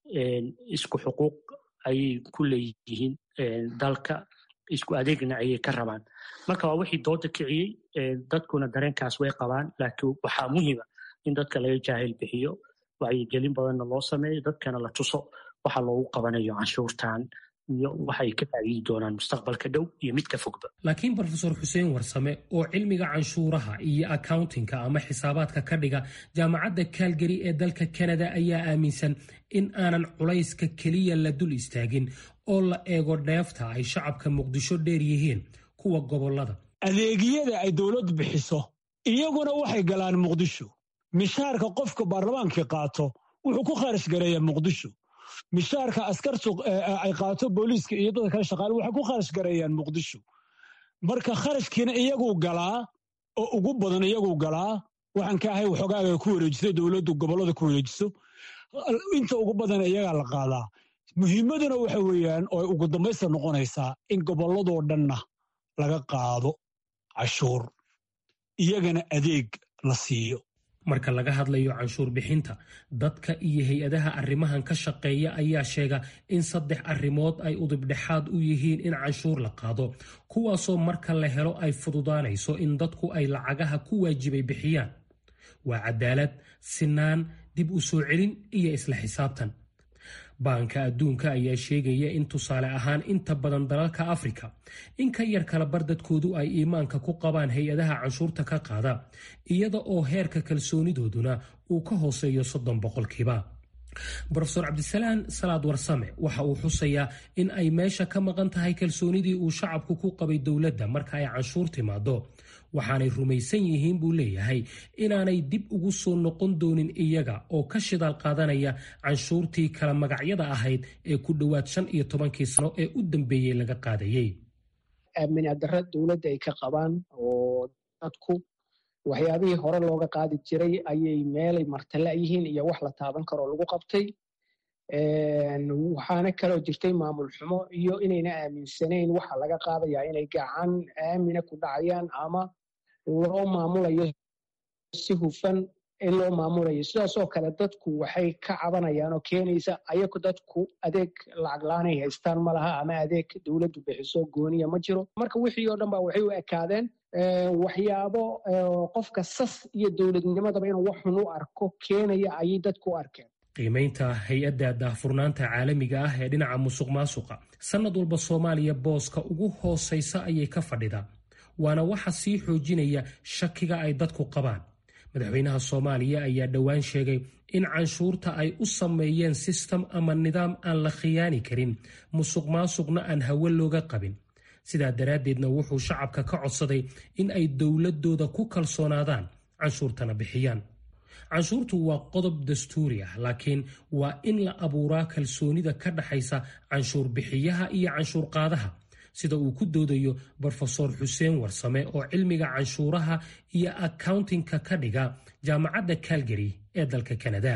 isku xuquuq ayay ku leeyihiin dalka isku adeegna ayay ka rabaan marka waa wixii dooda kiciyey dadkuna dareenkaas way qabaan laakiin waxaa muhiima in dadka laga jaahil bixiyo wacyigelin badanna loo sameeyo dadkana la tuso waxa loogu qabanayo canshuurtan iyo waxay ka faa'iidi doonaan mustaqbalka dhow iyo midka fogba laakiin brofesor xuseen warsame oo cilmiga canshuuraha iyo accountingka ama xisaabaadka ka dhiga jaamacadda calgary ee dalka canada ayaa aaminsan in aanan culayska keliya la dul istaagin oo la eego dheefta ay shacabka muqdisho dheer yihiin kuwa gobolada adeegyada ay dowladdu bixiso iyaguna waxay galaan muqdisho mishaarka qofka baarlamaankii qaato wuxuu ku kharash gareeyaa muqdisho mishaarka askartu ay qaato booliiska iyo dadka kale shaqaale waxay ku kharash gareeyaan muqdisho marka kharashkiina iyaguu galaa oo ugu badan iyaguu galaa waxaan ka ahay waxoogaaga ku wareejiso dowladdu gobollada ku wareejiso inta ugu badan iyagaa la qaadaa muhiimaduna waxa weeyaan oo ugu dambaysta noqonaysaa in gobolladoo dhanna laga qaado cashuur iyagana adeeg la siiyo marka laga hadlayo canshuur bixinta dadka iyo hay-adaha arrimahan ka shaqeeya ayaa sheega in saddex arrimood ay udubdhexaad u yihiin in canshuur la qaado kuwaasoo marka la helo ay fududaanayso in dadku ay lacagaha ku waajibay bixiyaan waa cadaalad sinaan dib u soo celin iyo isla xisaabtan baanka adduunka ayaa sheegaya in tusaale ahaan inta badan dalalka afrika in ka yar kala bar dadkoodu ay iimaanka ku qabaan hay-adaha canshuurta ka qaada iyada oo heerka kalsoonidooduna uu ka hooseeyo soddon boqolkiiba brofesor cabdisalaan salaad warsame waxa uu xusayaa in ay meesha ka maqan tahay kalsoonidii uu shacabku ku qabay dowladda marka ay canshuur timaado waxaanay rumaysan yihiin buu leeyahay inaanay dib ugu soo noqon doonin iyaga oo ka shidaal qaadanaya canshuurtii kala magacyada ahayd ee ku dhowaad shan iyo tobankii sano ee u dambeeyey laga qaadayey aaminaadara dowladda ay ka qabaan oo dadku waxyaabihii hore looga qaadi jiray ayay meelay martala yihiin iyo wax la taaban karoo lagu qabtay waxaana kaloo jirtay maamul xumo iyo inayna aaminsanayn waxa laga qaadayaa inay gacan aamina ku dhacayaan ama loo maamulayo si hufan in loo maamulayo sidaasoo kale dadku waxay ka cabanayaan oo keenaysa ayagu dadku adeeg lacag la-aanay haystaan ma laha ama adeeg dowladdu bixiso gooniya ma jiro marka wixii oo dhan ba waxay u ekaadeen waxyaabo qofka sas iyo dowladnimadaba inuu wax xun u arko keenaya ayay dadku u arkeen qiimaynta hay-adda daahfurnaanta caalamiga ah ee dhinaca musuq maasuqa sannad walba soomaaliya booska ugu hoosaysa ayay ka fadhidaa waana waxa sii xoojinaya shakiga ay dadku qabaan madaxweynaha soomaaliya ayaa dhowaan sheegay in canshuurta ay u sameeyeen sistem ama nidaam aan la khiyaani karin musuq maasuqna aan hawe looga qabin sidaa daraaddeedna wuxuu shacabka ka codsaday in ay dowladooda ku kalsoonaadaan canshuurtana bixiyaan canshuurtu waa qodob dastuuri ah laakiin waa in la abuuraa kalsoonida ka dhaxaysa canshuur bixiyaha iyo canshuur qaadaha sida uu ku doodayo brofesor xuseen warsame oo cilmiga canshuuraha iyo accountingka ka dhiga jaamacadda calgary ee dalka canada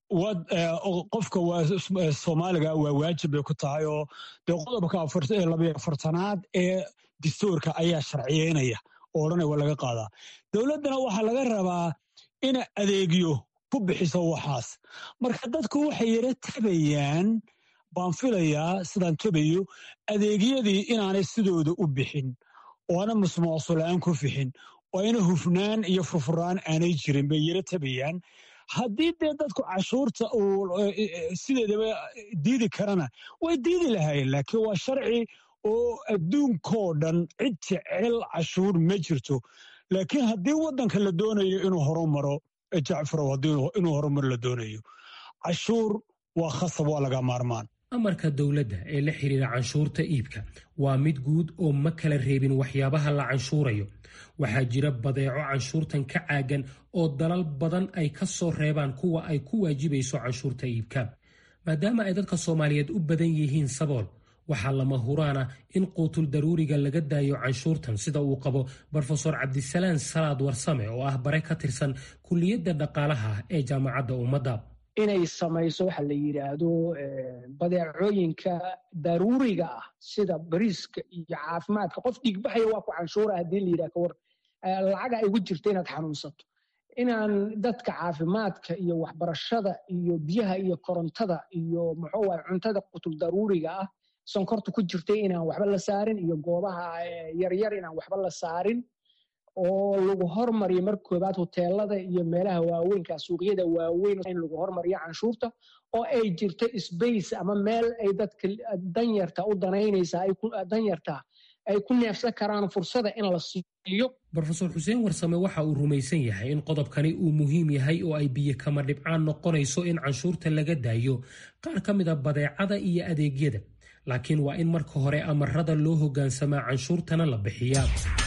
qofka soomaaliga waa waajib bay ku tahay oo dee qodobka labayo afartanaad ee dastuurka ayaa sharciyeynaya oo odhanaya waa laga qaadaa dowladdana waxaa laga rabaa ina adeegyo ku bixiso waxaas marka dadku waxay yara tabayaan baan filayaa sidaan tabayo adeegyadii inaanay sidooda u bixin oo ana musmuucsulaan ku fixin oo ayna hufnaan iyo furfuraan aanay jirin bay yara tabayaan haddii dee dadku cashuurta uu sideedaba diidi karana way diidi lahaayeen laakiin waa sharci oo adduunkoo dhan cid jecel cashuur ma jirto laakiin haddii waddanka la doonayo inuu horumaro jacfarow inuu horumar la doonayo cashuur waa khasab waa laga maarmaan amarka dowladda ee la xiriira canshuurta iibka waa mid guud oo ma kala reebin waxyaabaha la canshuurayo waxaa jira badeeco canshuurtan ka caagan oo dalal badan ay ka soo reebaan kuwa ay ku waajibayso canshuurta iibka maadaama ay dadka soomaaliyeed u badan yihiin sabool waxaa lama huraana in quutul daruuriga laga daayo canshuurtan sida uu qabo brofesor cabdisalaan salaad warsame oo ah bare ka tirsan kulliyadda dhaqaalaha ee jaamacadda ummadda inay samayso waxa la yidhaahdo badeecooyinka daruuriga ah sida bariiska iyo caafimaadka qof dhiigbaxaya waa ku canshuura haddii la yidhaha kawar lacaga ay ugu jirta inaad xanuunsato inaan dadka caafimaadka iyo waxbarashada iyo biyaha iyo korontada iyo muxuu waay cuntada qutul daruuriga ah sonkorta ku jirtay inaan waxba la saarin iyo goobaha yaryar inaan waxba la saarin oo lagu hormariyo mar koobaad hoteelada iyo meelaha waaweynka suuqyada waaweyn in lagu hormariyo canshuurta oo ay jirto sbace ama meel ay dadka danyarta u danaynaysa danyarta ay ku neefsan karaan fursada in la siiyo rofeor xuseen warsame waxa uu rumaysan yahay in qodobkani uu muhiim yahay oo ay biyo kama dhibcaan noqonayso in canshuurta laga daayo qaar ka mida badeecada iyo adeegyada laakiin waa in marka hore amarada loo hogaansamaa canshuurtana la bixiyaa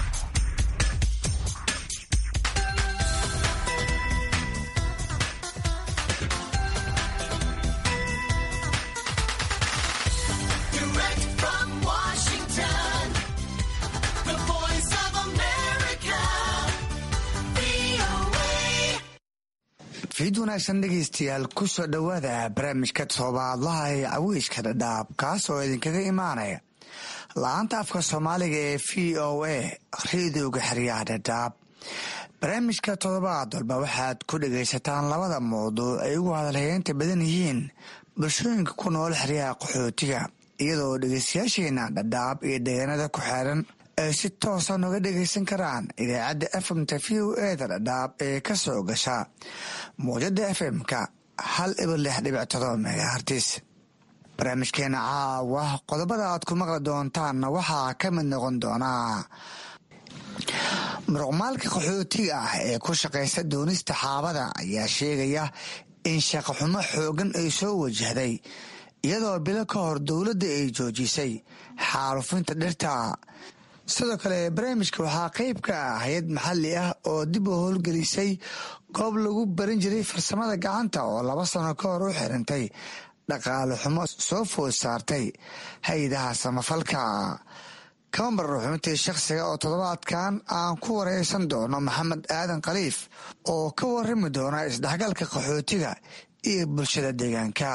fiid wanaagsan dhegaystayaal ku soo dhowaada barnaamijka toobaadlaha ee caweyska dhadhaab kaas oo idinkaga imaanaya la-aanta afka soomaaliga ee v o a reedooga xeryaha dhadhaab barnaamijka toddobaad walba waxaad ku dhagaysataan labada mawduuc ay ugu hadalhayeenta badan yihiin bulshooyinka ku nool xeryaha qaxootiga iyadoo dhegaystayaasheena dhadhaab iyo deegaanada ku xeeran ay si toosa nooga dhagaysan karaan idaacadda efmta v o eda dhadhaab ee ka soo gasha muwjada fm-ka hal ibar lix dhibic todoba megahartis barnaamijkeena caawa qodobada aad ku maqli doontaanna waxaa ka mid noqon doonaa muruqmaalka qaxootiga ah ee ku shaqaysta doonista xaabada ayaa sheegaya in shaqoxumo xoogan ay soo wajahday iyadoo bilo ka hor dowladda ay joojisay xaalufinta dhirta sidoo kale barnaamijka waxaa qeyb ka ah hay-ad maxalli ah oo dib u howlgelisay goob lagu baran jiray farsamada gacanta oo laba sano ka hor u xirintay dhaqaale xumo soo food saartay hay-adaha samafalka kama marno xubintii shakhsiga oo toddobaadkan aan ku wareysan doono maxamed aadan khaliif oo ka warami doona isdhexgalka qaxootiga iyo bulshada deegaanka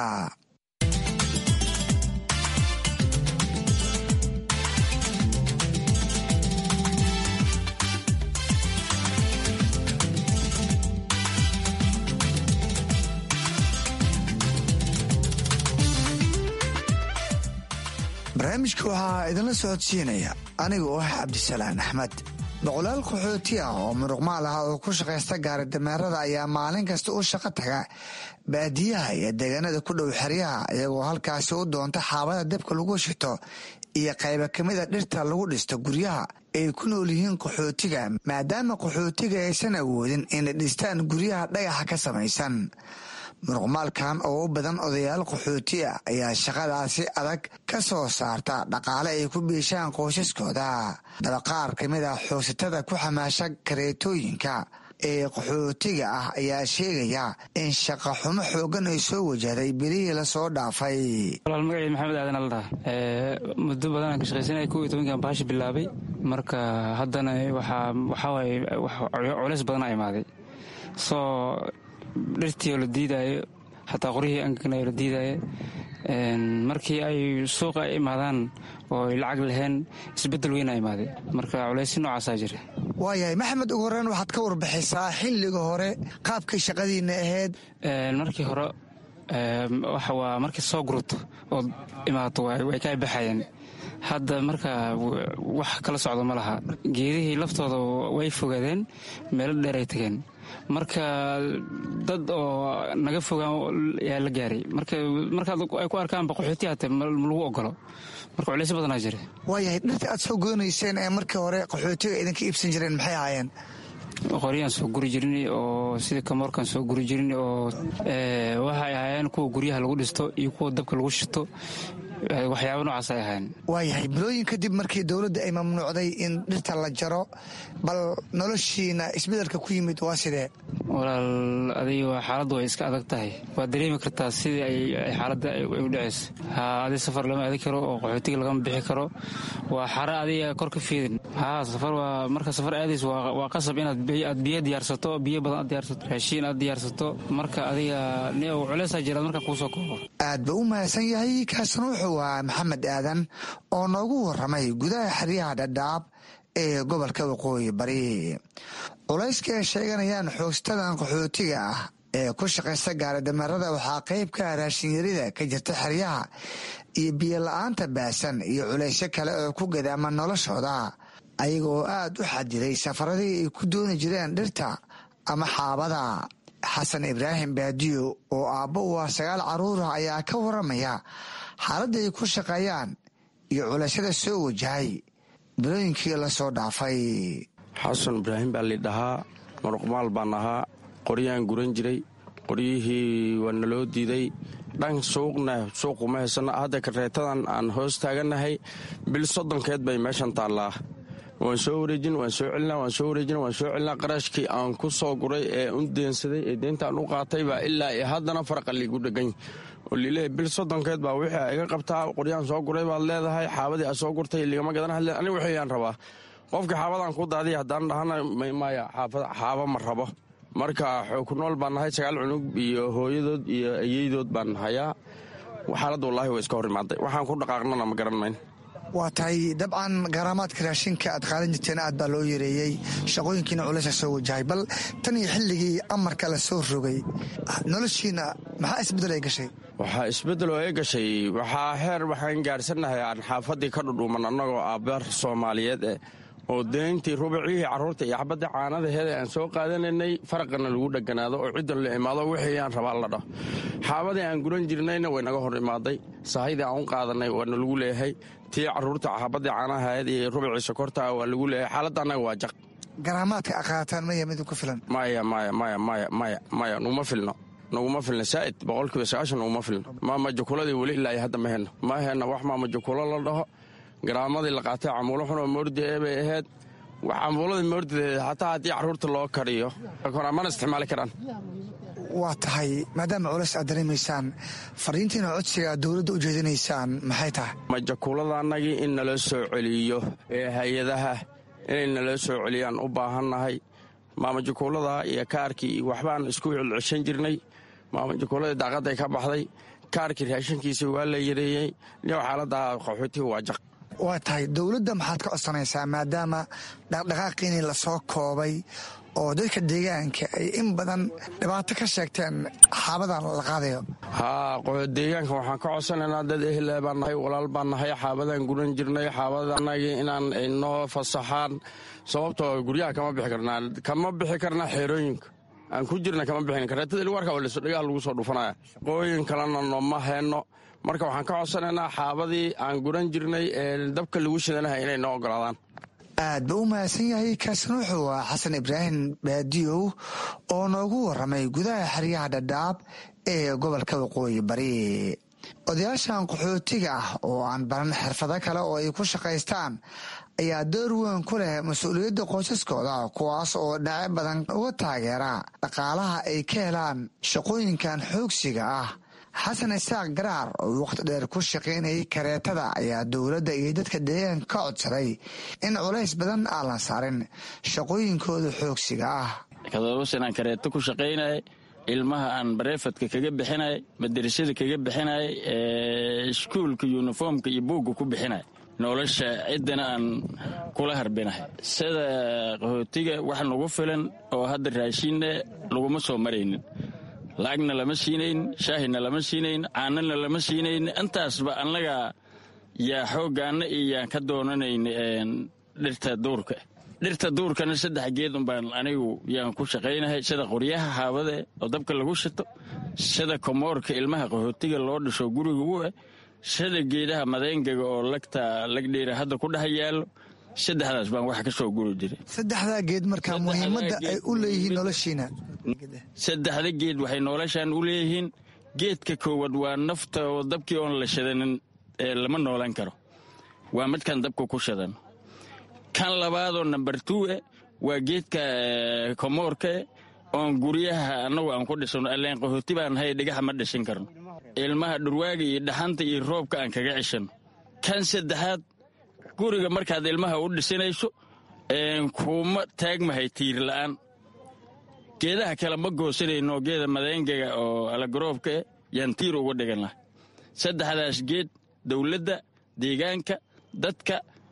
barnaamijka waxaa idinla socodsiinaya aniga oo ah cabdisalaan axmed boqolaal qaxooti ah oo muruqmaal ah oo ku shaqaysta gaari dameerada ayaa maalin kasta u shaqo taga baadiyaha iyo deegaanada ku dhow xeryaha iyagoo halkaasi u doonta xaabada dabka lagu shito iyo qayba kamida dhirta lagu dhisto guryaha ay ku nool yihiin qaxootiga maadaama qaxootiga aysan awoodin inay dhistaan guryaha dhagaxa ka samaysan muruqmaalkan oo u badan odayaal qaxooti ah ayaa shaqadaasi adag ka soo saarta dhaqaale ay ku biishaan qoysaskooda dabaqaar ka mid ah xoogsatada ku xamaasha kareetooyinka ee qaxootiga ah ayaa sheegaya in shaqa xumo xoogan ay soo wajahday bilihii lasoo dhaafay walaal magacii maxamed aadan aldhaa muddo badanaan ka shaqaysanaya kow iyo tobankan baashi bilaabay marka haddana waxaa waxaawaye culeys badanaa imaaday soo dhirtii oo la diidaayo xataa qoryihii angagnayo la diidaayo markii ay suuqa ay imaadaan oo ay lacag laheen isbeddel weynaa imaaday marka culaysi noocaasaa jira waayahay maxamed ugu horreyn waxaad ka warbixisaa xilliga hore qaabkay shaqadiinna ahayd markii hore waxa waa markii soo gurto ood imaato way ka baxayeen hadda marka wax kala socdo ma laha geedihii laftooda way fogaadeen meelo dheer ay tageen marka dad oo naga fogaan yaa la gaaray markaad ay ku arkaan baqaxooti hate ma lagu ogolo marka culaysyo badanaa jira waayahay dhirta aad soo goonayseen ee markii hore qaxootiga idinka iibsan jireen maxay ahaayeen qoryaan soo guri jirin oo sida kamoorkan soo guri jirin oo waxay ahaayeen kuwa guryaha lagu dhisto iyo kuwa dabka lagu shito waxyaaba noocaas ay ahayn waayahay bilooyin kadib markii dowladda ay mamnuucday in dhirta la jaro bal noloshiina isbedelka ku yimid waa sidee walaal adiga xaaladdu way iska adag tahay waad dareemi kartaa sidii ay xaaladda ay u dhacayso ha adi safar lama aadi karo oo qaxootiga lagama bixi karo waa xare adiga kor ka fiidin ha safar waa marka safar aadays waa qasab inaad biyo diyaarsato biyo badan aad diyaarsato raashiin aad diyaarsato marka adiga culeysaa jiraad markaa kuusoo koobo aad ba u mahadsan yahay kaasna wuxuu ahaa maxamed aadan oo noogu waramay gudaha xeryaha dhadhaab ee gobolka waqooyi bari culayska ay sheeganayaan xoogstadan qaxootiga ah ee ku shaqaysta gaaridameerada waxaa qayb ka ah raashinyarida ka jirta xeryaha iyo biyo la-aanta baasan iyo culaysyo kale oo ku gadaama noloshooda ayaga oo aad u xadiday safaradii ay ku dooni jireen dhirta ama xaabada xasan ibraahim baadiyo oo aabbo u ah sagaal carruurah ayaa ka waramaya xaaladda ay ku shaqeeyaan iyo culashada soo wajahay bilooyinkii lasoo dhaafay xasan ibraahim baa lidhahaa muruqmaal baan ahaa qoryaan guran jiray qoryihii waa naloo diiday dhan suuqna suuquma haysana hadda kareetadan aan hoos taagannahay bil soddonkeed bay meeshan taallaa waan soo wareejin waan soo celinaa waan soo wareejin waan soo celinaa qarashkii aan ku soo guray ee u deensaday ee deyntaan u qaatay baa ilaa iyo haddana faraqa liigu dhegany oo liileeya bil soddonkeed baa wixii iga qabtaa qoryaan soo guray baad leedahay xaabadii aad soo gurtay ligama gadan hadle aniga wixiyaan rabaa qofkii xaabadaan ku daadiya haddaan dhahana maya xaaba ma rabo marka ku nool baan nahay sagaal cunug iyo hooyadood iyo ayeydood baan hayaa xaaladda wallaahi way iska hor imaaday waxaan ku dhaqaaqnana ma garan mayn waa tahay dabcan garaamaadka raashinka aad qaadan jirteen aad baa loo yareeyey shaqooyinkiina culaysa soo wajahay bal tan iyo xilligii amarka la soo rogay noloshiina maxaa isbeddel ay gashay waxaa isbeddel oo ay gashay waxaa heer waxaan gaadhsannahay aan xaafaddii ka dhudhuuman annagoo aabbaar soomaaliyeed eh oo deyntii rubicihii carruurta iyo xabadda caanadaheeda aan soo qaadanaynay faraqana lagu dheganaado oo ciddan la imaado wixii aan rabaa la dhaho xaabadii aan guran jirnayna way naga hor imaaday sahaydii aan u qaadanay waana lagu leeyahay tii carruurta xabaddii caanahaheed iyo rubicii sokorta waa lagu leeyahay xaaladda annaga waa jaq garaamaadka aqaataan maya mid ku filan maya maya maya maya maya maya nuguma filno naguma filna saa'id boqolkiiba sagaashan naguma filno maamajakuladii weli ilaa iyo hadda ma henno ma henno wax maamajakulo la dhaho garaamadii la qaatay camuulo xun oo moordi ee bay ahayd cambuuladii moordideed xataa haddii carruurta loo kariyo mana isticmaali karaan waa tahay maadaama culays aad dareemaysaan fariintiina codsiga aad dowladda u jeedinaysaan maxay tahay majakuuladannagii in nala soo celiyo ee hay-adaha inay nala soo celiyaan u baahannahay maamajakuulada iyo kaarkii iyo waxbaan isku celceshan jirnay maamajakuuladii daaqadday ka baxday kaarkii raashinkiisii waa la yareeyey niyow xaaladda qaxootiga waa jaq waa tahay dowladda maxaad ka codsanaysaa maadaama dhaqdhaqaaqiinii lasoo koobay oo dadka deegaanka ay in badan dhibaato ka sheegteen xaabadan la qaadayo haa deegaanka waxaan ka codsanaynaa dad ehle baan nahay walaal baan nahay xaabadaan guran jirnay xaabadanagii inaan inoo fasaxaan sababtoo guryaha kama bixi karnaa kama bixi karnaa xeerooyinka aan ku jirna kama bixin kareetada ilwarka oo dhagaha lagu soo dhufanaya qooyin kalena nooma heenno marka waxaan ka codsanaynaa xaabadii aan guran jirnay ee dabka lagu shidanahay inay noo ogolaadaan aad ba u mahadsan yahay kaasina wuxuu ah xasan ibraahim baadiyow oo noogu waramay gudaha xeryaha dhadhaab ee gobolka waqooyi bari odayaashan qaxootiga ah oo aan baran xirfado kale oo ay ku shaqaystaan ayaa door weyn ku leh mas-uuliyadda qoysaskooda kuwaas oo dhinaco badan uga taageera dhaqaalaha ay ka helaan shaqooyinkan xoogsiga ah xasan isaaq garaar oo waqti dheer ku shaqaynayay kareetada ayaa dowladda iyo dadka deegaanka ka codsaday in culays badan aan la saarin shaqooyinkooda xoogsiga ah todoba sanaan kareeto ku shaqaynay ilmaha aan bareefadka kaga bixinay madarasada kaga bixinay iskuulka yuniformka iyo buugga ku bixinay nolosha ciddana aan kula harbinahay sida qaxootiga wax nagu filan oo hadda raashinna laguma soo maraynin lacagna lama siinayn shaahina lama siinayn caanana lama siinayn intaasba annaga yaa xooggaanna iyo yaan ka doonanayn dhirta duurka dhirta duurkana saddex geed unbaan anigu yaan ku shaqaynahay sida qoryaha haabade oo dabka lagu shito sida komoorka ilmaha qaxootiga loo dhisho guriga u ah sida geedaha madeengaga oo lagta lagdheera hadda ku dhex yaallo saddexdaas baan wax ka soo guri jiray saddexdaa geed markaa muhiimadda ay u leeyihiin noloshiina saddexda geed waxay noloshaan u leeyihiin geedka koowaad waa nafta oo dabkii oon la shadanin lama noolan karo waa midkan dabka ku shadan kan labaadoo namber two eh waa geedka komoorka oon guryaha annagu aan ku dhisano alleen qahooti baan hay dhigaxa ma dhishin karno ilmaha dhurwaaga iyo dhaxanta iyo roobka aan kaga ceshano kan saddexaad guriga markaad ilmaha u dhisinayso kuma taagmahay tiir la'aan geedaha kale ma goosanayno geeda madeengaga oo alagaroobka eh yaan tiir uga dhigan laha saddexdaas geed dowladda deegaanka dadka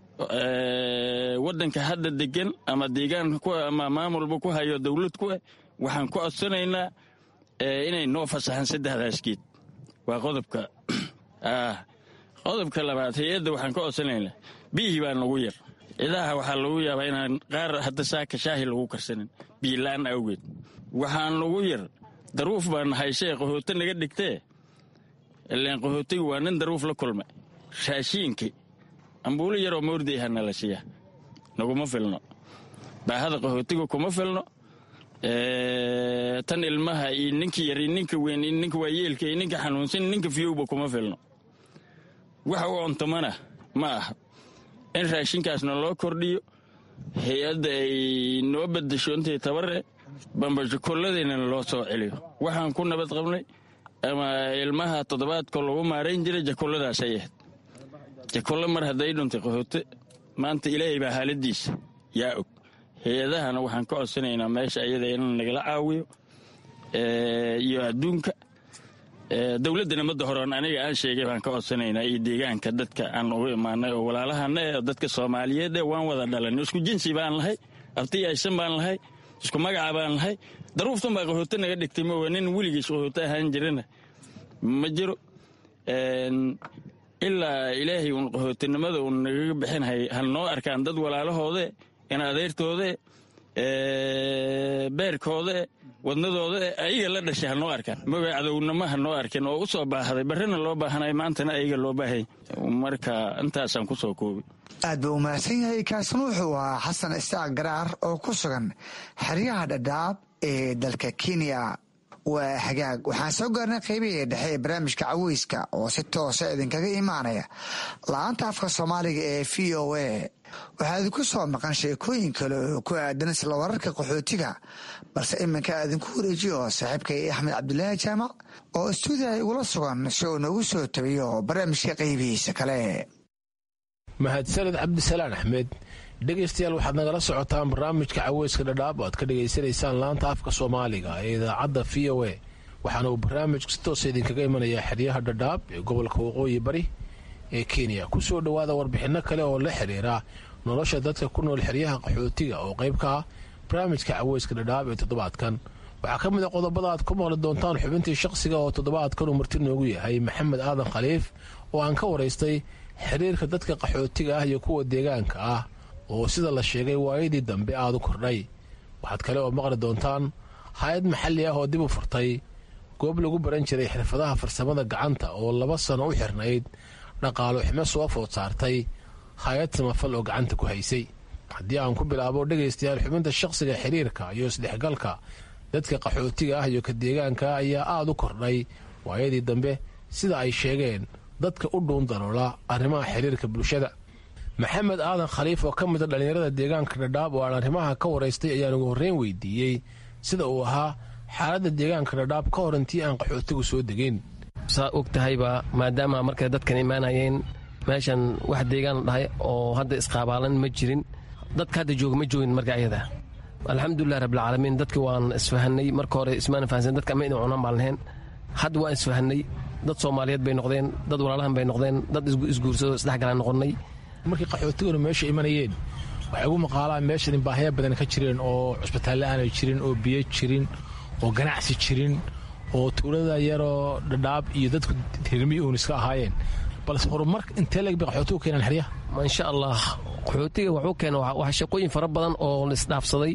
waddanka hadda degan ama deegaan ama maamulba ku hayo dowlad ku eh waxaan ku codsanaynaa inay noo fasaxaan saddexdaas geed waa qodobka qodobka labaad hay-adda waxaan ka codsanaynaa biyihii baa nagu yar idaha waxaa lagu yaabaa inaan qaar hadda saaka shaahi lagu karsanin biilaan awgeed waxaan ugu yar daruuf baan haysee qaxooto naga dhigtee ilaan qaxootigu waa nin daruuf la kulmay raashiinkii ambuulo yaroo moordi aha nala siiya naguma filno baahada qaxootiga kuma filno tan ilmaha iyo ninka yar iyo ninka weyn iyo ninka waayeelka iyo ninka xanuunsan ninka fiyowba kuma filno waxa u cuntamana ma aha in raashinkaasna loo kordhiyo hay-adda ay noo badasho intay tabare bambajokolladeenana loo soo celiyo waxaan ku nabad qabnay ama ilmaha toddobaadka lagu maarayn jiray jakolladaasay ahayd jakollo mar hadday dhuntay qaxoote maanta ilaahay baa haaladiisa yaa og hay-adahana waxaan ka codsanaynaa meesha ayada in nagala caawiyo iyo adduunka dowladdana madda horeon aniga aan sheegay baan ka codsanaynaa iyo deegaanka dadka aan ugu imaanay oo walaalahana ee dadka soomaaliyeed ee waan wada dhalan isku jinsi baan lahay abti aysan baan lahay isku magaca baan lahay daruuftan baa qaxooto naga dhigtay mawa nin weligiis qaxooto ahaan jirana ma jiro ilaa ilaahay uun qaxootinimada uun nagaga bixinhay hal noo arkaan dad walaalahoode in adeertoode beerkoode wadnadooda ayaga la dhashay ha noo arkaan maga cadownimo ha noo arkin oo u soo baahday barrina loo baahanay maantana ayaga loo baahaya marka intaasaan ku soo koobi aad buu umahadsan yahay kaasna wuxuu ahaa xasan isaaq garaar oo ku sugan xeryaha dhadhaab ee dalka kenya waa hagaag waxaan soo gaarnay qaybihii dhexe ee barnaamijka caweyska oo si toosa idinkaga imaanaya la-aanta afka soomaaliga ee v o a waxaa idinku soo maqan sheekooyin kale oo ku aadan isla wararka qaxootiga balse iminka idinku wareejiyo saaxiibkay axmed cabdulaahi jaamac oo istuudiya igula sugan si uu noogu soo tabiyo barnaamijka qaybihiisa kale mahadsaned cabdisalaan axmed dhegaystayaal waxaad nagala socotaan barnaamijka caweyska dhadhaab oo aad ka dhegaysanaysaan laanta afka soomaaliga ee idaacadda v o a waxaana uu barnaamijku si toosa idinkaga imanayaa xeryaha dhadhaab ee gobolka waqooyi bari ee kenya kusoo dhowaada warbixinno kale oo la xiriira nolosha dadka ku nool xeryaha qaxootiga oo qayb ka ah barnaamijka caweyska dhadhaab ee toddobaadkan waxaa ka mid a qodobada aad ku maqli doontaan xubintii shaqsiga oo toddobaadkan uu marti noogu yahay maxamed aadan khaliif oo aan ka waraystay xiriirka dadka qaxootiga ah iyo kuwa deegaanka ah oo sida la sheegay waayadii dambe aada u kordhay waxaad kale oo maqli doontaan hay-ad maxalli ah oo dib u furtay goob lagu baran jiray xirfadaha farsamada gacanta oo laba sano u xirnayd dhaqaalo ximo soo food saartay hay-ad samafal oo gacanta ku haysay haddii aan ku bilaabo dhegaystayaal xubinta shaqsiga xiriirka iyo isdhexgalka dadka qaxootiga ah iyo ka deegaanka ayaa aada u kordhay waayadii dambe sida ay sheegeen dadka u dhuun daloola arrimaha xiriirka bulshada maxamed aadan khaliif oo ka mida dhallinyarada deegaanka dhadhaab oo aan arrimaha ka waraystay ayaan ugu horreyn weydiiyey sida uu ahaa xaaladda deegaanka dhadhaab ka hor intii aan qaxootigu soo degeyn saa og tahayba maadaama markay dadkan imaanayeen meeshan wax deegaan dhahay oo hadda isqaabaalan ma jirin dadka hadda jooga ma joogin marka ayada alxamdulilah rabbilcaalamiin dadki waan isfahanay marka hore ismaana fahansan dadka ama ina cunaan baan lahayn hadda waan isfahanay dad soomaaliyeed bay noqdeen dad walaalahan bay noqdeen dad isguursado isdhexgalaan noqonnay markii qaxootiguna meesha imanayeen waxay ugu maqaalaan meeshan baahya badan ka jireen oo cusbitaalle aanay jirin oo biyo jirin oo ganacsi jirin oo tuulada yaroo dhadhaab iyo dadku tirmi uun iska ahaayeen balse horumar intee leeg bay qaxootigu keenaan xeryaha insha allah qaxootiga wuxuu keena wax shaqooyin fara badan oo laisdhaafsaday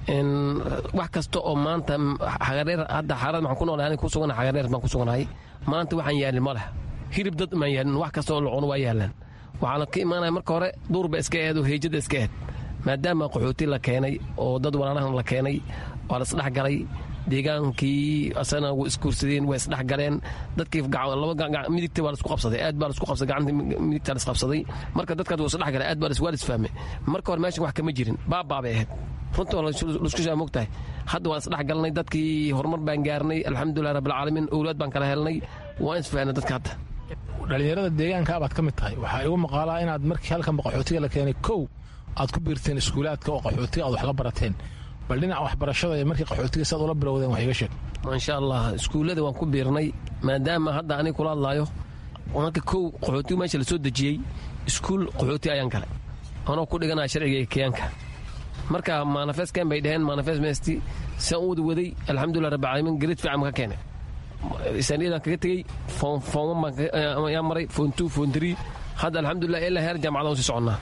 wax kasta oo maanta xagareer hadda xaarad maxaan ku noolahay aniga ku suganahay xagareer baan ku suganahay maanta waxaan yaalin ma leh hirib dad maan yaalin wax kasta oo la cuno waa yaalaan waxaana ka imaanaya marka hore duurba iska eed oo heejada iska eed maadaama qaxooti la keenay oo dad walaalahan la keenay waa la isdhexgalay deegaankii asana way isguursadeen way isdhexgaleen dadkii midigta waa laisku qabsaday aad baa laisku qabsaday gacanta midigta la isqabsaday marka dadkaas waa isdhexgalay aad baa waa lisfahmay marka hore meeshan wax kama jirin baabaa bay ahayd runta laisku shaa mogtahay hadda waan isdhexgalnay dadkii horumar baan gaarnay alxamdulilah rabbilcaalamiin owlaad baan kala helnay waan isfahanay dadka hadda dhallinyarada deegaanka abaad ka mid tahay waxaa igu maqaalaa inaad markii halkanba qaxootiga la keenay kow aad ku biirteen iskuulaadka oo qaxootiga aad wax la barateen bal dhinaca waxbarashada iyo markii qaxootiga saad ula bilowdeen wax iga sheeg maasha allah iskuullada waan ku biirnay maadaama hadda aniga kula hadlaayo marka kow qaxootigu meesha lasoo dejiyey iskuul qaxooti ayaan galay anoo ku dhiganaya sharciga kenyaanka marka manifestkan bay dhaheen manifest mesti saan u wada waday alxamdulilah rabbi caalamiin gareed fiican ka keenay saniyadaan kaga tegey foon baan maray foon two foon three hadda alxamdulilah ilaa heer jaamacada sii soconnaa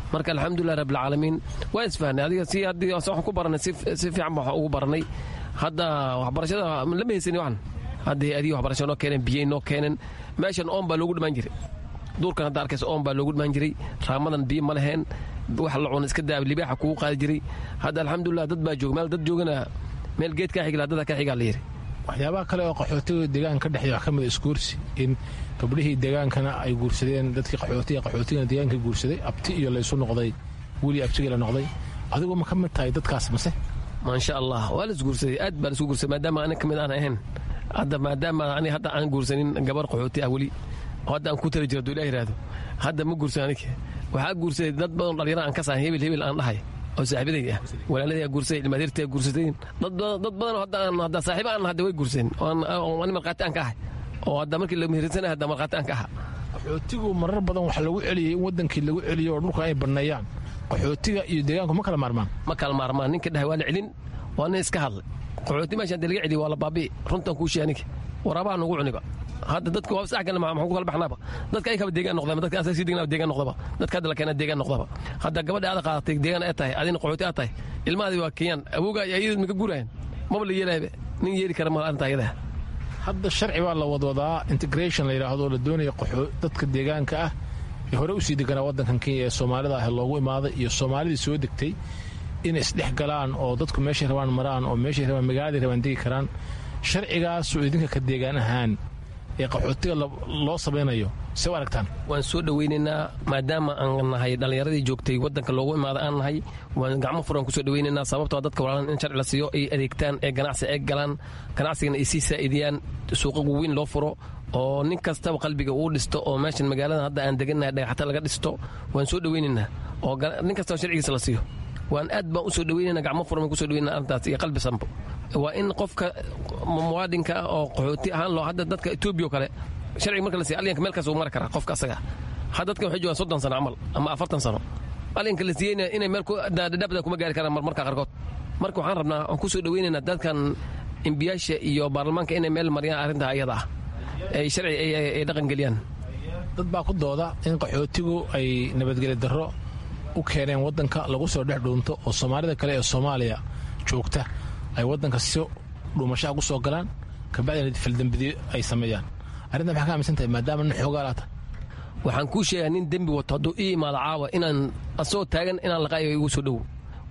marka alxamdulilah rabbilcaalamiin waan isfahnay adiga si haddii waxaan ku baranay si fiican baan ugu baranay hadda waxbarashada lama heysani waxan hadda hay-adihi waxbarasha noo keeneen biyey noo keeneen meeshan oon baa loogu dhimaan jiray duurkan hadda arkaysa oon baa loogu dhimaan jiray raamadan biyo ma leheen wax la cuna iska daa libaaxa kugu qaadi jiray hadda alxamdulilah dad baa jooga meel dad joogana meel geed kaa xigla dada ka xigaa la yiri waxyaabaha kale oo qaxootiga deegaanka ka dhexeeya wax ka mid a isguursi in gabdhihii deegaankana ay guursadeen dadkii qaxootiga qaxootigana deegaanka guursaday abti iyo laysu noqday weli abtigii la noqday adigu ma ka mid tahay dadkaas mase maasha allah waa la isguursaday aad baa la isku guursaday maadaama anig ka mid aan ahayn hadda maadaama ani hadda aan guursanin gabar qaxooti ah weli oo hadda aan ku tali jira duu ilah yidhaahdo hadda ma guursan anig waxaa guursaday dad badan dhalinyaro aan ka sahan hebel hebel aan dhahay oo saaxiibaday ah walaaladii guursaday ilmaadeertii guursadeen dad badan hadda aan hadda saaxiibo aan hadda way guursadeen oo ani markhaati aan ka ahay oo hadda markii la meherinsanahay hadda markhaati aan ka aha qaxootigu marar badan waxaa lagu celiyey in wadankii lagu celiyo oo dhulka ay banneeyaan qaxootiga iyo deegaanku ma kala maarmaan ma kala maarmaan ninka dhahay waa la celin waa nin iska hadlay qaxooti meeshaan dee laga celiyo waa la baabi'i runtan kuu sheey aniga waraabaha nugu cuniba hadda dadka waa sax galna maxaan ku kala baxnaaba dadka ay kaba deegaan noqdaba dadka asaga sii deegaan deegaan noqdaba dadka hadda la keena deegaan noqdaba hadda gabadha aad qaadatay deegaan ay tahay adina qaxooti aad tahay ilmahaadi waa kenyaan awooga iyo ayadad maka guurayan maba la yeelaabe nin yeeli kara ma arrinta ayadaha hadda sharci baa la wadwadaa integration la yidhaahdo la doonaya dadka deegaanka ah ee hore usii deganaa waddankan kenya ee soomaalida ah loogu imaaday iyo soomaalidii soo degtay inay isdhex galaan oo dadku meeshay rabaan maraan oo meeshay rabaan magaaladii rabaan degi karaan sharcigaasoo idinka ka deegaan ahaan ee qaxootiga loo samaynayo se u aragtaan waan soo dhowaynaynaa maadaama aan nahay dhallinyaradii joogtay waddanka loogu imaada aan nahay waan gacmo furan kusoo dhowaynaynaa sababtoo dadka walaalan in sharci la siiyo ay adeegtaan ee ganacsi ay galaan ganacsigana ay sii saa'idiyaan suuqa weyn loo furo oo nin kastaba qalbiga uu dhisto oo meeshan magaalada hadda aan degannahay dhagaxata laga dhisto waan soo dhowaynaynaa oo nin kastaba sharcigiisa la siiyo waan aad baan usoo dhaweynana gacmo furan baan kusoo dhaweynana arrintaas iyo qalbi sanbo waa in qofka muwaadinka ah oo qaxooti ahaan loo hadda dadka etoobiya oo kale sharciga marka la siiya alyanka meel kaas uu mari karaa qofka asaga hadda dadkan waxay joogaan soddon sano camal ama afartan sano alyanka la siiyeyna inay meel dhadhabda kuma gaari karaan marmarka qaarkood marka waxaan rabnaa waan kusoo dhaweynaynaa dadkan imbiyaasha iyo baarlamaanka inay meel mariyaan arrinta ayada ah ay sharci ay dhaqan geliyaan dad baa ku dooda in qaxootigu ay nabadgeli darro u keeneen waddanka lagu soo dhex dhuunto oo soomaalida kale ee soomaaliya joogta ay waddanka si dhuumashaha ku soo galaan kabacdina faldembidiyo ay sameeyaan arrinta maxaa ka aaminsan tahay maadaama nin xoogaa laata waxaan kuu sheegaa nin dembi wato hadduu ii imaado caawa inaan asagoo taagan inaan laqaayo igu soo dhowo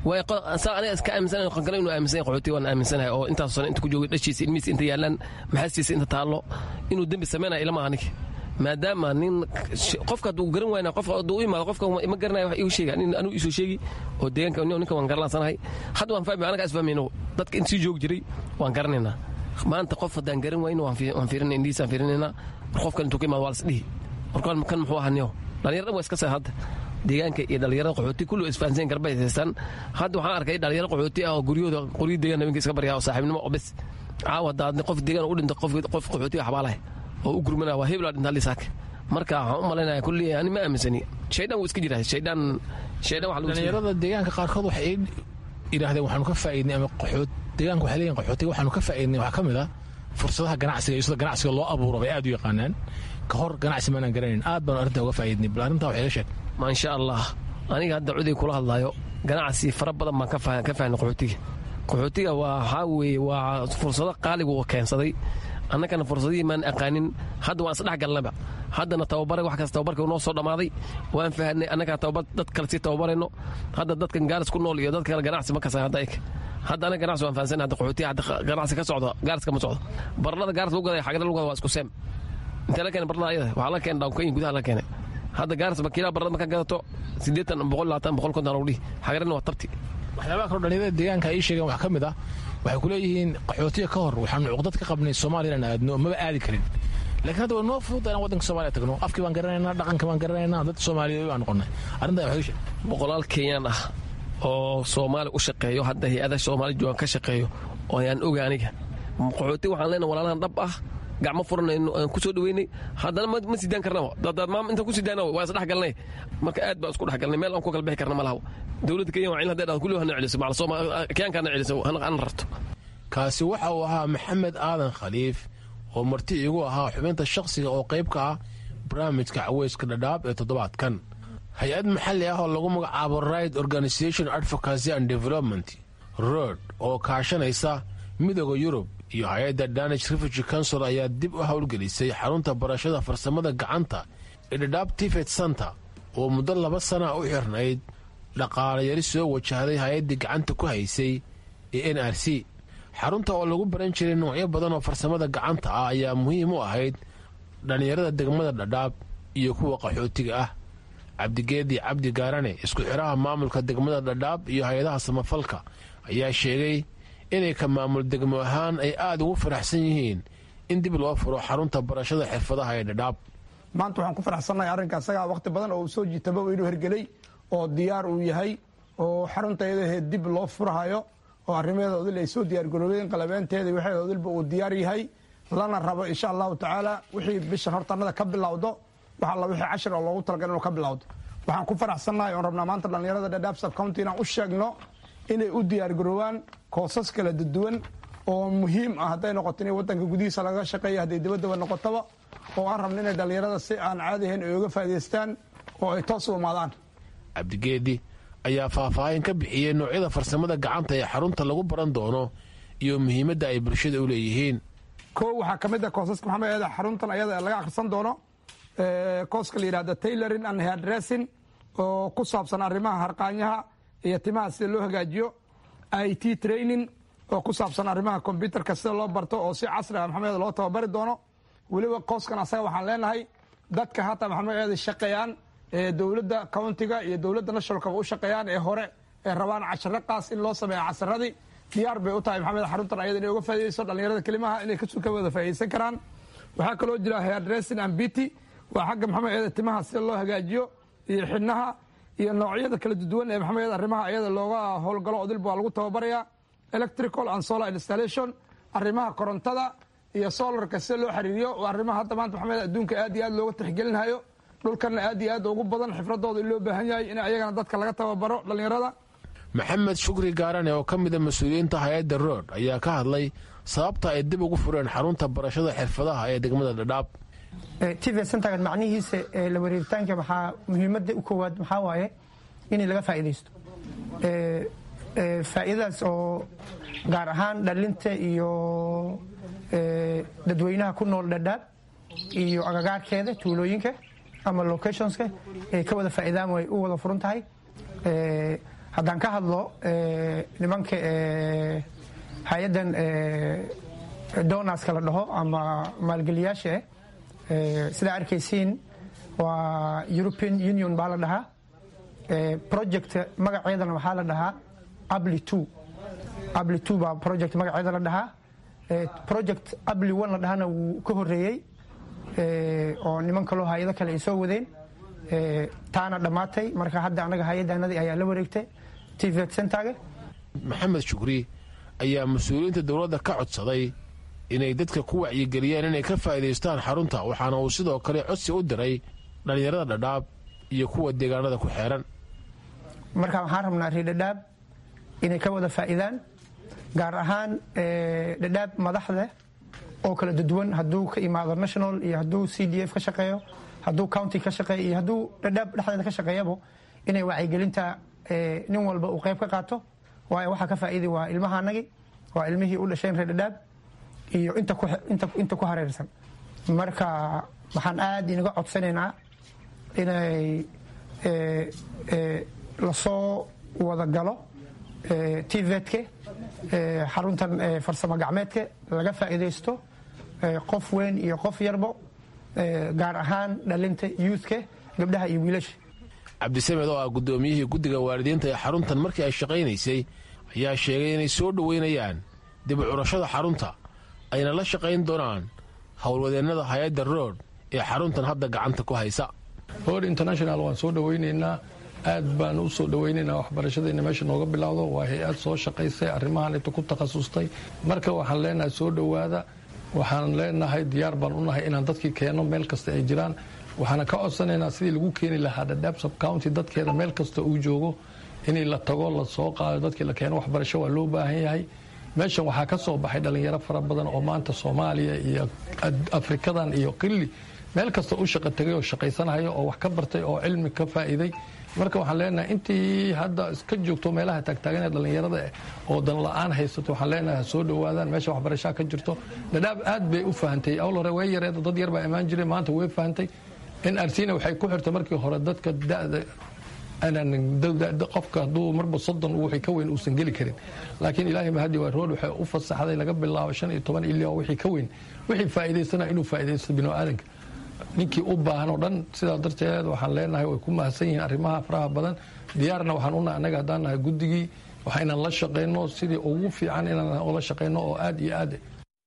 saa aniga iska aaminsanahay qan kale inuu aaminsan qaxooti waan aaminsanahay oo intaas sano inta ku joogay dhashiisa ilmihiisa inta yaallaan maxaastiisa inta taallo inuu dembi sameynaya ilama aniga maadaama nin qofka hadduu garan waayna qofka hadduu u imaado qofka ma garanaya wax igu sheega nin anigu isoo sheegi oo deegaanka ninka waan garalansanahay hadda waan fahmi anaga isfahmayno dadka in sii joogi jiray waan garanaynaa maanta qof haddaan garan wayno waan fiirinay indhihiisaan fiirinaynaa war qofkan intuu ka imaado waa lasdhihi warkan kan muxuu ahaa niyo dhalinyar dhan waa iska saa hadda deegaanka iyo dhalinyarada qaxooti kullu isfahansan garbay haystaan hadda waxaan arkay dhalinyaro qaxooti ah oo guryahooda qoryo deegaan habeenka iska baryaa oo saaxiibnimo oo bes caawa hadda qof deegaan u dhinta qof qaxooti xabaalahay oo u gurmanaa waa hebla dhinta lisaak marka waxaan u malaynaya kulli ani ma aaminsani shaydaan wuu iska jiraa shaydaan shaydaan waxa lagu dhalinyarada deegaanka qaarkood waxay yidhaahdeen waxaanu ka faa'iidnay ama qaxoot deegaanka waxay leeyihin qaxootiga waxaanu ka faa'iidnay waxaa ka mid ah fursadaha ganacsiga iyo sida ganacsiga loo abuuro bay aad u yaqaanaan ka hor ganacsi maanaan garanayn aad baanu arrintaa uga faa'iidnay bal arrintaa waxay ga sheeg maasha allah aniga hadda cuday kula hadlaayo ganacsi fara badan baan ka fahnay qaxootiga qaxootiga waa waxaa weeye waa fursado qaaligu uu keensaday annagana fursadihii maan aqaanin hadda waan isdhex galnaba haddana tababare wax kasta tababarka noo soo dhammaaday waan fahanay annagaa tababar dad kale sii tababarayno hadda dadkan gaaris ku nool iyo dad kale ganacsi ma kasan hadda ik hadda anaga ganacsi waan fahansanay hadda qaxootiya hadda ganacsi ka socdo gaariska ma socdo barlada gaaris lagu gadaya xagada lagu gada waa isku seem intee la keenay barlada ayada waxaa la keenay dhawnkayin gudaha la keenay hadda gaaris bakiilaa barlada markaa gadato siddeetan boqol labaatan boqol konton lagu dhihi xagarina waa tabti waxyaabaha kaloo dhalinyarada deegaanka ay sheegeen wax ka mid ah waxay ku leeyihiin qaxootiga ka hor waxaanu cuqdad ka qabnay soomaaliya inaan aadno maba aadi karin laakiin hadda waa noo fududa inaan waddanka soomaaliya tagno afkii baan garanaynaa dhaqankii baan garanaynaa dad soomaaliyeed baan noqonnay arrintaa waxay sheeg boqolaal kenyaan ah oo soomaali u shaqeeyo hadda hay-ada soomaali joogan ka shaqeeyo oo ayaan oga aniga qaxooti waxaan leenahay walaalahan dhab ah gacmo furan aan ku soo dhaweynay haddana ma sidaan karnaba dadaad maam intaan ku sidaana waa isdhex galnay marka aad baan isku dhex galnay meel aan ku kala bixi karna ma laha dowladda kenya waa cilin hadday dhahdo kulli hana celiso kenyaankaana celiso hana rarto kaasi waxa uu ahaa maxamed aadan khaliif oo marti iigu ahaa xubinta shakhsiga oo qayb ka ah barnaamijka caweyska dhadhaab ee toddobaadkan hay-ad maxalli ah oo lagu magacaabo right organisation advocacy and development road oo kaashanaysa midooda yurub iyo hay-adda danage refugee council ayaa dib u howlgelisay xarunta barashada farsamada gacanta ee dhadhaab tifet center oo muddo laba sana u xirnayd dhaqaalayari soo wajahday hay-addii gacanta ku haysay ee n r c xarunta oo lagu baran jiray noocyo badan oo farsamada gacanta ah ayaa muhiim u ahayd dhallinyarada degmada dhadhaab iyo kuwa qaxootiga ah cabdigeedi cabdi gaarane isku xidhaha maamulka degmada dhadhaab iyo hay-adaha samafalka ayaa sheegay inay ka maamul degmo ahaan ay aada ugu faraxsan yihiin in dib loo furo xarunta barashada xirfadaha ee dhadhaab maanta waxaan ku faraxsannahay arrinka asagaa wakhti badan oo uu soo jiitaba inuu hergelay oo diyaar uu yahay oo xarunta iyadahe dib loo furhayo oo arrimaheeda odil ay soo diyaargaroobeen qalabeenteeda waxeeda odilba uu diyaar yahay lana rabo insha allahu tacaala wixii bishan hortanada ka bilowdo wax alla wixii cashir oo loogu talagal inuu ka bilowdo waxaan ku faraxsannahay oon rabnaa maanta dhallinyarada dhadhaab subcounty inaan u sheegno inay u diyaargaroobaan koosas kala duwan oo muhiim ah hadday noqoto in wadanka gudihiisa laga shaqeeya hadday dibaddaba noqotaba oo aan rabno inay dhallinyarada si aan caadi ahayn ay uga faa'idaystaan oo ay toos u imaadaan cabdigeedi ayaa faahfaahin ka bixiyey noocyada farsamada gacanta ee xarunta lagu baran doono iyo muhiimadda ay bulshada u leeyihiin kow waxaa ka mid ah koosaska maxamed eeda xaruntan ayada laga akhrisan doono kooska la yidhahda tailoring and hairdressing oo ku saabsan arrimaha harqaanyaha iyo timaha sida loo hagaajiyo i t training oo ku saabsan arrimaha kombyutarka sida loo barto oo si casri ah maxamed loo tababari doono weliba kooskan asaga waxaan leenahay dadka hata maxamed eeda shaqeeyaan ee dowladda countiga iyo dowladda nationalkaba u shaqeeyaan ee hore ee rabaan casharo qaas in loo sameeya casaradii diyaar bay u tahay maxamed xaruntan ayada inay uga faa'iidayso dhallinyarada kelimaha inay ka wada faa'iidaysan karaan waxaa kaloo jira hairdressing and beauty waa xagga maxamed eeda timaha sida loo hagaajiyo iyo xidhnaha iyo noocyada kala duwan ee maxamed arrimaha ayada looga howlgalo odilba waa lagu tababarayaa electrical and solar installation arrimaha korontada iyo solarka sida loo xiriiriyo arrimaha hadda maanta maxamed adduunka aad iyo aad looga tixgelinhayo dhulkanna aad iyo aad ugu badan xifradooda in loo baahan yahay in ayagana dadka laga tababaro dhallinyarada maxamed shukri gaarane oo ka mida mas-uuliyiinta hay-adda rood ayaa ka hadlay sababta ay dib ugu fureen xarunta barashada xirfadaha ee degmada dhadhaab tv centergan macnihiisa la wareeritaanka waxaa muhiimadda u koowaad waxaa waaye in laga faa'iidaysto faa'iidadaas oo gaar ahaan dhalinta iyo dadweynaha ku nool dhadhaab iyo agagaarkeeda tuulooyinka ama locationska ay ka wada faa'iidaan way u wada furan tahay haddaan ka hadlo nimanka hay-addan donaska la dhaho ama maalgeliyaasha eh sidaa arkaysiin waa european union baa la dhahaa project magaceedana waxaa la dhahaa abli two abli two baa project magaceeda la dhahaa project abli one la dhahana wuu ka horeeyey oo niman kaloo hay-ado kale ay soo wadeen taana dhammaatay marka hadda anaga hay-addaanadii ayaa la wareegtay tvet centerga maxamed shukri ayaa mas-uuliyiinta dowladda ka codsaday inay dadka ku wacyigeliyeen inay ka faa'iidaystaan xarunta waxaana uu sidoo kale codsi u diray dhallinyarada dhadhaab iyo kuwa deegaanada ku xeeran marka waxaan rabnaa reer dhadhaab inay ka wada faa'iidaan gaar ahaan dhadhaab madaxda oo kala duwan hadduu ka imaado national iyo hadduu c d f ka shaqeeyo hadduu county ka shaqeeyo iyo hadduu dhadhaab dhexdeeda ka shaqeeyabo inay wacyigelinta nin walba uu qayb ka qaato waayo waxaa ka faa'iidi waa ilmahaanagi waa ilmihii u dhasheen reer dhadhaab iyo inta ku hareersan marka waxaan aad inaga codsanaynaa inay lasoo wada galo tvetka xaruntan farsamo gacmeedka laga faa'iidaysto qof weyn iyo qof yarbo gaar ahaan dhalinta youthka gabdhaha iyo wiilasha cabdisamed oo ah guddoomiyihii guddiga waalidiinta ee xaruntan markii ay shaqaynaysay ayaa sheegay inay soo dhoweynayaan dib u curashada xarunta ayna la shaqayn doonaan howlwadeennada hay-adda rood ee xaruntan hadda gacanta ku haysa hor international waan soo dhowaynaynaa aad baan u soo dhowaynaynaa waxbarashadayna meesha nooga bilowdo waa hay-ad soo shaqaysay arrimahan inta ku takhasustay marka waxaan leenahay soo dhowaada waxaan leenahay diyaar baan u nahay inaan dadkii keenno meel kasta ay jiraan waxaana ka codsanaynaa sidii lagu keeni lahaa dhadhaab subcounty dadkeeda meel kasta uu joogo inay la tago la soo qaado dadkii la keeno waxbarasho waa loo baahan yahay meeshan waxaa ka soo baxay dhallinyaro fara badan oo maanta soomaaliya iyo afrikadan iyo qilli meel kasta u shaqo tegay oo shaqaysanaya oo wax ka bartay oo cilmi ka faa'iiday marka waxaan leenahay intii hadda iska joogto meelaha taagtaagan ee dhallinyarada oo dan la-aan haysato waxaan leenahay soo dhowaadaan meesha waxbarashaa ka jirto dhadhaab aad bay u fahantay awl hore way yareed dad yar baa imaan jiray maanta way fahantay nrcna waxay ku xirtay markii hore dadka da'da qofka hadduu marba soddon wixii ka weyn uusan geli karin laakiin ilaahay mahadi waa rood waxay u fasaxday laga bilaabo shan iyo toban ilaa wixii ka weyn wixii faa'iidaysana inuu faa'iidaysto binu aadanka ninkii u baahan oo dhan sidaa darteed waxaan leenahay way ku mahadsan yihiin arrimaha faraha badan diyaarna waxaan unahay annaga haddaan nahay guddigii waxa inaan la shaqayno sidii ugu fiican inaan ula shaqayno oo aad iyo aad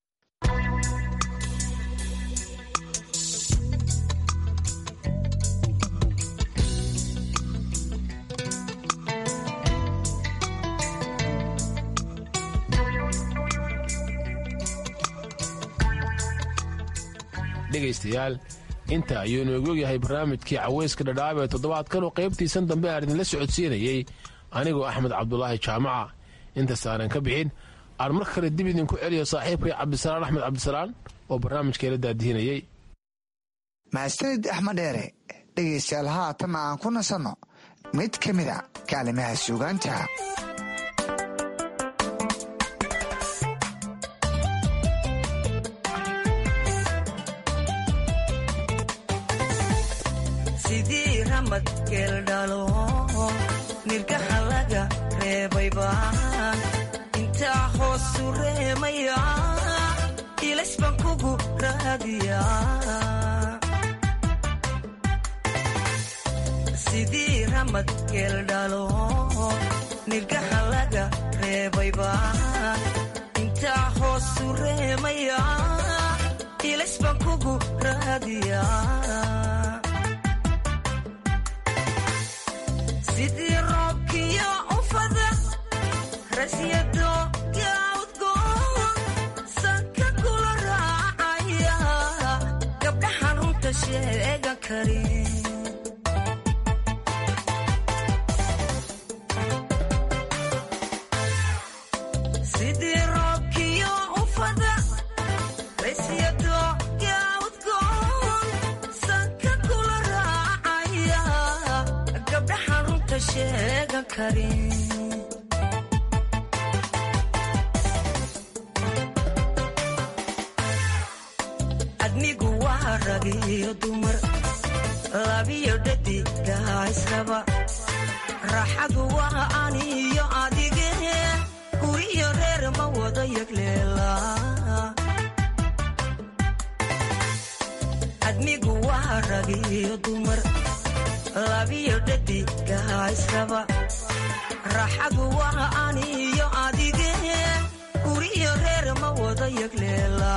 dhegaystayaal inta ayuu noogu ogyahay barnaamijkii caweyska dhadhaab ee toddobaadkan oo qaybtiisan dambe aan idinla socodsiinayey anigoo axmed cabdulaahi jaamaca intaas aanan ka bixin aan mar kale dib idinku celiyo saaxiibkay cabdisalaan axmed cabdisalaan oo barnaamijkeela daadihinayey mahadsanid axmed dheere dhegaystayaal haatan aan ku nasanno mid ka mida kaalimaha suugaanta sidii ramad geeldhalo nirgaha laga reebayba intaa hoosu reemaya ilays baan kugu raadiya sidii ramad geeldhalo nirgaha laga reebayba intaa hoosu reemaya ilays baan kugu raadiya sidii roobkiyo ufada rasyado yaudgoon sanka kula raacaya gabdhaxan runta sheegan karin sidii roobkiyo ufada rasyado yaudgoon sanka kula raacaya gabdhaxan runta sheegan karin adnigu waa rag iyo dumar labiyo dhadigaa israba raaxadu waa aniyo adige guriyo reer ma wada yagleela adnigu waa rag iyo dumar labiyo dhadigaa israba raaxadu waa aniyo adige guriyo reer ma wada yagleela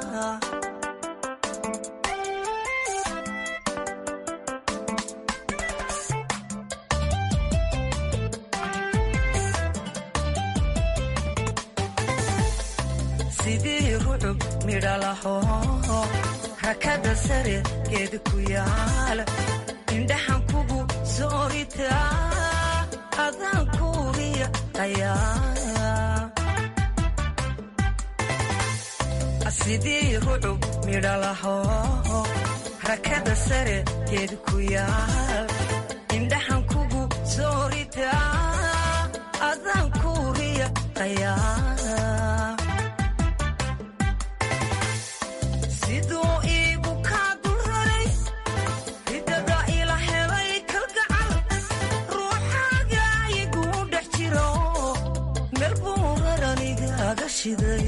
sidii rucub midhalaho rakada sare geed ku yaal indhaxan kugu soorita adaan kuuriya ayaa sidii rucub midhalaho rakada sare geed ku yaal indhaxan kugu soorita adaan kuuriya ayaa siduu iigu kaa dulraray ridada ila helay kalgacal ruuxaaga iguu dhex jiro meel buu raranigaaga shiday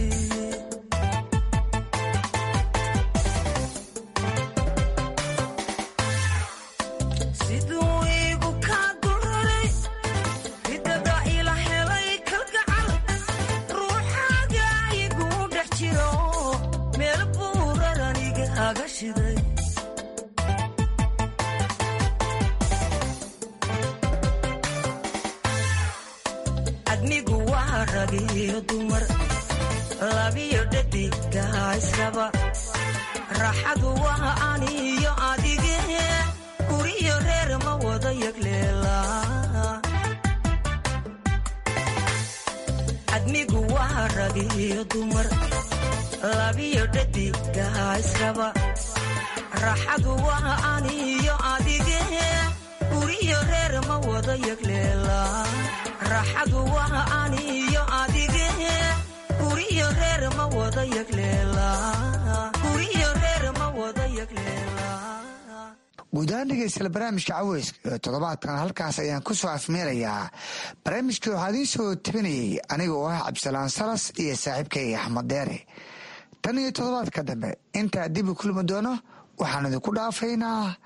siduu iigu kaa dulraray ridada ila helay kalgacal ruuxaaga iguu dhex jiro meel buu raranigaaga shiday adnigu waa rag iyo dumar labiyo dhadigaa israba raaxadu waa aniyo adige guriyo reer ma wada yagleela adnigu waa rag iyo dumar labiyo dhadigaa israba raxadu waa aniyo adige guriyo reer ma wada yagleela raxadu waa aniyo adige guriyo reer ma wada yagleela guriyo reer ma wada yagleela guud ahaan dhegeystayaal barnaamijka caweyska ee toddobaadkan halkaas ayaan ku soo afmeerayaa barnaamijkii waxaa idiin soo tabinayey aniga oo ah cabdisalaan salas iyo saaxiibkayga axmed deere tan iyo toddobaadka dambe intaa dib u kulmi doono waxaan idinku dhaafaynaa